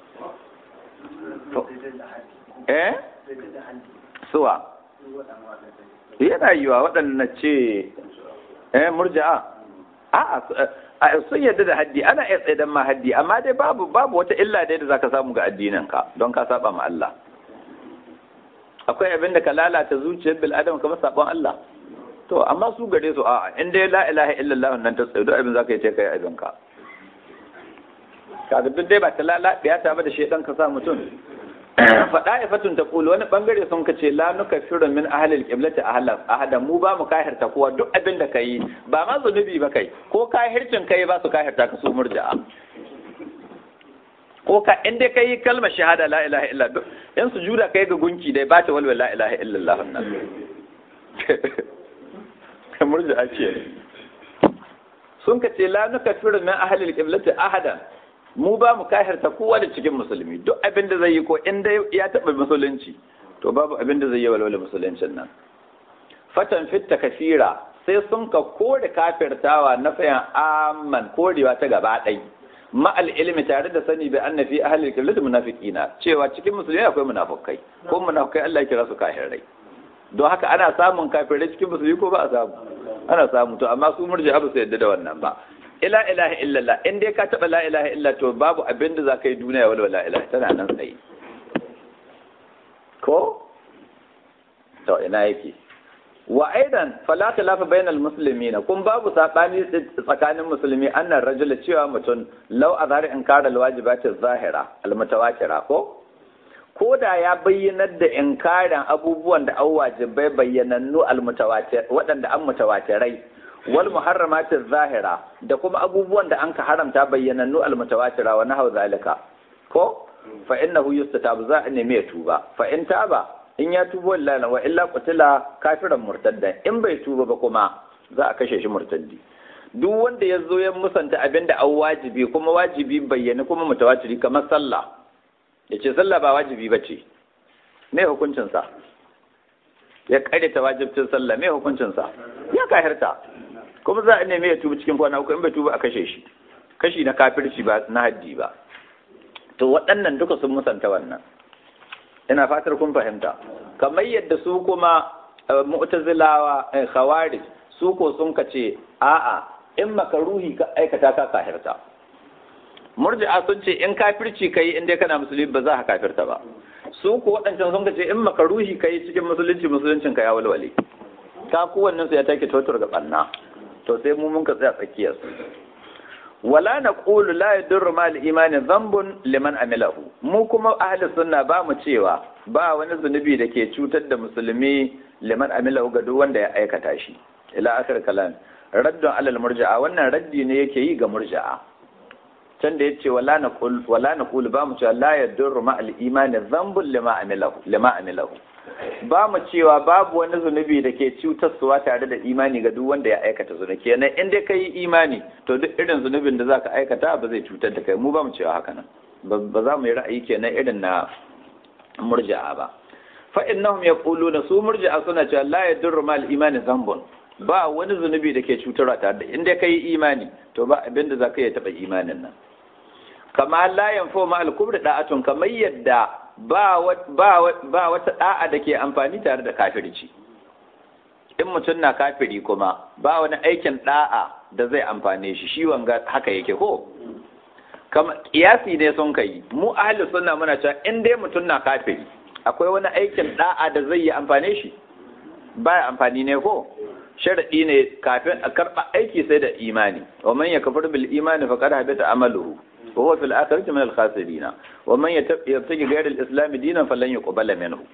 eh suwa yana yiwa waɗanda ce eh murja'a a sun yadda da haddi ana iya tsaidan ma haddi amma dai babu babu wata illa dai da zaka samu ga addinin ka don ka saba ma Allah akwai abin da ka lalata zuciyar bil adam kamar sabon Allah to amma su gare su a'a in dai la ilaha illallah nan ta tsaye duk abin zaka yi ce kai abin ka kaga duk dai ba ta lalabiya ta ba da shedan ka sa mutum faɗa ifatun ta kulu wani bangare sun ka ce la nuka firin min ahalil qiblati ahadan mu ba mu kahirta kowa duk abin da kai ba ma zunubi ba kai ko kahircin kai ba su kahirta ka su murja'a ko ka in dai kai kalmar shahada la ilaha illa duk in sujuda kai ga gunki dai ba ta walwala la ilaha illallah nan murja'a ce sun ka ce la nuka firin min ahalil qiblati ahadan mu ba mu kahirta kowa da cikin musulmi duk abin da zai yi ko in dai ya taɓa musulunci to babu abin da zai yi walwala musuluncin nan fatan fitta kafira sai sun ka kore kafirtawa na fayan amman korewa ta gaba ɗai ma'al ilmi tare da sani bi anna fi ahli al munafiqina cewa cikin musulmi akwai munafikai ko munafikai Allah ya kira su kafirai don haka ana samun kafirai cikin musulmi ko ba a samu ana samu to amma su murji'a ba su yadda da wannan ba ila ilaha illallah in dai ka taba la ilaha illa to babu abin da zaka yi duniya wala la ilaha tana nan tsaye ko to ina yake wa aidan fala talafa bainal muslimin kun babu sabani tsakanin musulmi annan rajula cewa mutum law azhar inkara alwajibati zahira almutawatira ko ko da ya bayyanar da inkarin abubuwan da an wajibai bayyanannu almutawatir waɗanda an mutawatirai wal muharramatin zahira da kuma abubuwan da an ka haramta bayyanannu almutawatira wa nahau zalika ko fa innahu yustatabu za a nemi ya tuba fa in taba in ya tuba wallahi wa illa qutila kafiran murtaddan in bai tuba ba kuma za a kashe shi murtaddi duk wanda ya zo ya musanta abin da an wajibi kuma wajibi bayyana kuma mutawatiri kamar sallah ya ce sallah ba wajibi ba ce me hukuncinsa ya ta wajibcin sallah me hukuncinsa ya kahirta kuma za a neme ya tuba cikin kwana uku in bai tuba a kashe shi kashi na kafirci ba na haddi ba to waɗannan duka sun musanta wannan ina fatar kun fahimta kamar yadda su kuma mu'tazilawa khawarij su ko sun kace a'a in makaruhi ka aikata ka kafirta murji'a sun ce in kafirci kai in dai kana musulmi ba za ka kafirta ba su ko waɗancan sun kace in makaruhi kai cikin musulunci musuluncin ka ya walwale ka kowannen su ya take totur ga banna to sai mu mun ka tsaya tsakiyar su wala naqulu la yadurru ma al-imani dhanbun liman amilahu mu kuma ahli sunna ba mu cewa ba wani zunubi da ke cutar da musulmi liman amilahu ga duk wanda ya aikata shi ila akhir kalam raddun alal murja'a wannan raddi ne yake yi ga murja'a can da yace wala naqul wala naqul ba mu cewa la yadurru ma al-imani dhanbun lima amilahu lima amilahu ba mu cewa babu wani zunubi da ke cutarsuwa tare da imani ga duk wanda ya aikata zunubi kenan in dai kai imani to duk irin zunubin da zaka aikata ba zai cutar da kai mu ba mu cewa haka nan ba za mu yi ra'ayi kenan irin na murji'a ba fa innahum yaquluna su murji'a suna cewa la yadurru mal imani zambun ba wani zunubi da ke cutarwa tare da in dai kai imani to ba abinda zaka yi taba imanin nan kama la yanfu ma al-kubri da'atun kamar yadda ba wata da'a da ke amfani tare da kafirci in mutum na kafiri kuma ba wani aikin da'a da zai amfane shi shi wanga haka yake ko kama kiyasi ne sun kai mu ahli sunna muna cewa in dai mutum na kafiri akwai wani aikin da'a da zai yi amfane shi ba amfani ne ko sharadi ne kafin a karba aiki sai da imani wa man yakfur bil imani faqad habita amaluhu وهو في الآخرة من الخاسرين ومن يبتغي غير الإسلام دينا فلن يقبل منه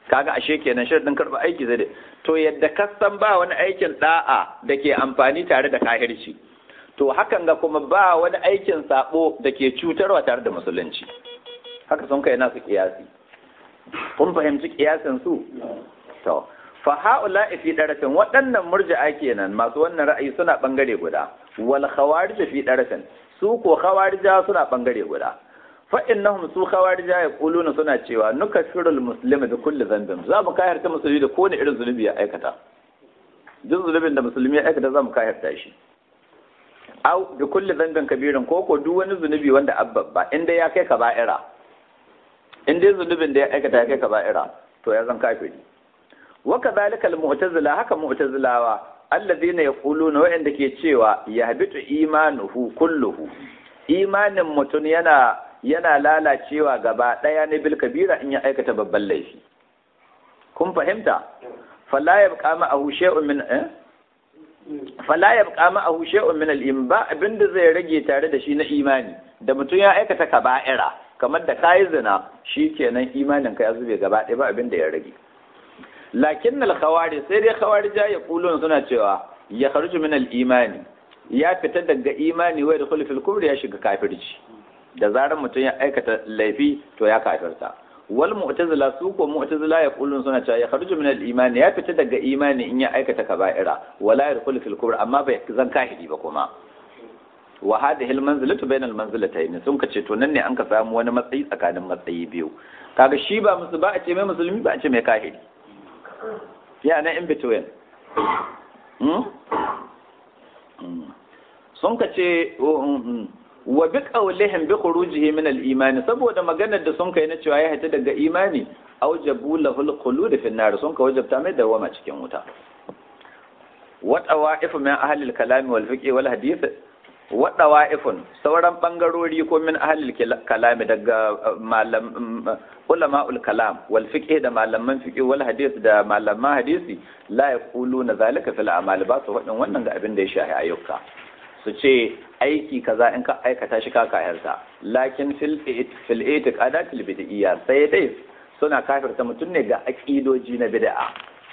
kaga ashe kenan sharadin karba aiki zai to yadda ka san ba wani aikin da'a da ke amfani tare da kahirci to hakan ga kuma ba wani aikin sabo da ke cutarwa tare da musulunci haka sun kai nasu kiyasi kun fahimci kiyasin su to fa haula fi darafin waɗannan murji'a kenan masu wannan ra'ayi suna bangare guda wal khawarij fi darafin su ko khawarija suna bangare guda fa innahum su khawarija yaquluna suna cewa nukafirul muslima bi kulli dhanbin za mu kayarta musulmi da kowane irin zunubi ya aikata duk zunubin da musulmi ya aikata za mu kayarta shi au bi kulli dhanbin kabirin ko ko duk wani zunubi wanda abbabba inda ya kai kaba'ira in dai zunubin da ya aikata ya kai kaba'ira to ya zan kafiri wa kadhalika al mu'tazila haka mu'tazilawa alladhina yaquluna wa'anda ke cewa yahbitu imanuhu kulluhu imanin mutum yana yana lalacewa gaba ɗaya ne bil kabira in ya aikata babban laifi kun fahimta fala yabqa ma'ahu shay'un min eh fala yabqa ma'ahu shay'un min al ba abinda zai rage tare da shi na imani da mutum ya aikata kaba'ira kamar da kayi zina shikenan imanin ka ya zube gaba ɗaya ba abinda ya rage lakin al khawari sai dai khawarija ya kulun suna cewa ya kharuju min al imani ya fita daga imani wai da fil kubri ya shiga kafirci da zarar mutum ya aikata laifi to ya kafirta wal mu'tazila su ko mu'tazila ya kullun suna cewa ya kharuju min al iman ya fita daga imani in ya aikata kaba'ira wala yadkhulu fil kubr amma bai zan kahiri ba kuma wa hadhihi al manzilatu bayna al manzilatayn sun kace to nan ne an ka samu wani matsayi tsakanin matsayi biyu kaga shi ba musu ba a ce mai musulmi ba a ce mai kahiri ya na in between sun kace wa bi qawlihim bi khurujihi min al-iman saboda maganar da sun kai na cewa ya hita daga imani aujabu lahu al-khulud fi an-nar sun ka wajabta mai dawama cikin wuta wa tawa'if min ahli al-kalam wal fiqh wal hadith wa tawa'ifun sauran bangarori ko min ahli al-kalam daga malam ulama'ul kalam wal fiqh da malaman fiqh wal hadith da malaman hadisi la yaquluna zalika fil a'mal ba su faɗin wannan ga abin da ya shahi ayyuka su ce aiki kaza in ka aikata shi ka kayarta lakin fil fil itiqadatil bid'iyya sai dai suna kafirta mutum ne ga aqidoji na bid'a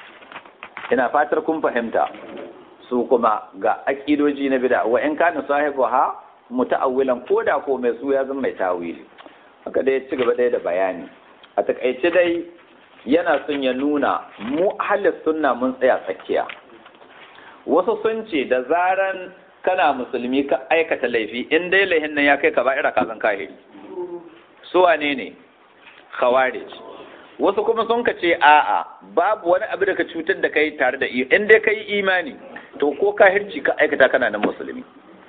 ina fatar kun fahimta su kuma ga aqidoji na bid'a wa in kana sahibu ha muta'awwilan koda ko mai su ya zama mai tawili haka dai ci gaba dai da bayani a takaice dai yana son ya nuna mu ahlus sunna mun tsaya tsakiya wasu sun ce da zaran kana musulmi ka aikata laifi in dai laihin nan ya kai ka ba'ira ka zan kahiri su wane ne khawarij wasu kuma sun ka ce a'a babu wani abu da ka cutar da kai tare da in dai kai imani to ko kahirci ka aikata kana nan musulmi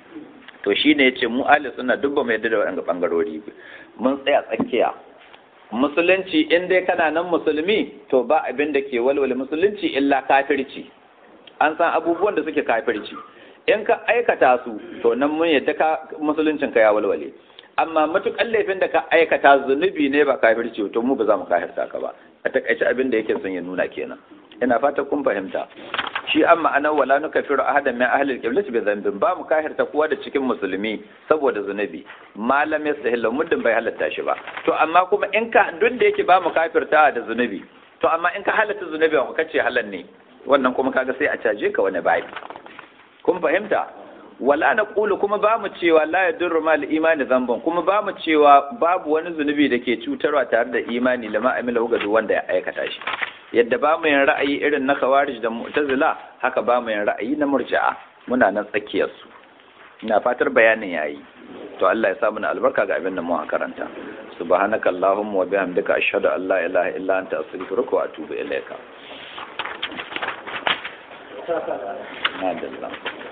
to shine yace mu ahli sunna duk ba mu yadda da wannan bangarori mun tsaya tsakiya musulunci in dai kana nan musulmi to ba abin da ke walwale musulunci illa kafirci an san abubuwan da suke kafirci in ka aikata su to nan mun yadda ka musuluncin ka ya walwale amma matukan laifin da ka aikata zunubi ne ba kafirci to mu ba za mu kafirta ka ba a takaice abin da yake son ya nuna kenan ina fata kun fahimta shi an ma'anar wala nukafiru ahadan min ahli al-qiblati bi dhanbin ba mu kafirta kowa da cikin musulmi saboda zunubi malam yastahilla muddin bai halatta shi ba to amma kuma in ka duk da yake ba mu kafirta da zunubi to amma in ka halatta zunubi ba kace halal ne wannan kuma kaga sai a caje ka wani bai kun fahimta wala na ƙulu kuma ba mu cewa la ya durru mal imani zamban kuma ba mu cewa babu wani zunubi da ke cutarwa tare da imani lama amila ga duk wanda ya aikata shi yadda ba mu yin ra'ayi irin na khawarij da mu'tazila haka ba mu yin ra'ayi na murji'a muna nan tsakiyar su ina fatar bayanin yayi to Allah ya sa mana albarka ga abin da mu karanta subhanaka allahumma wa bihamdika ashhadu an la ilaha illa anta astaghfiruka wa atubu ilaika Madallah.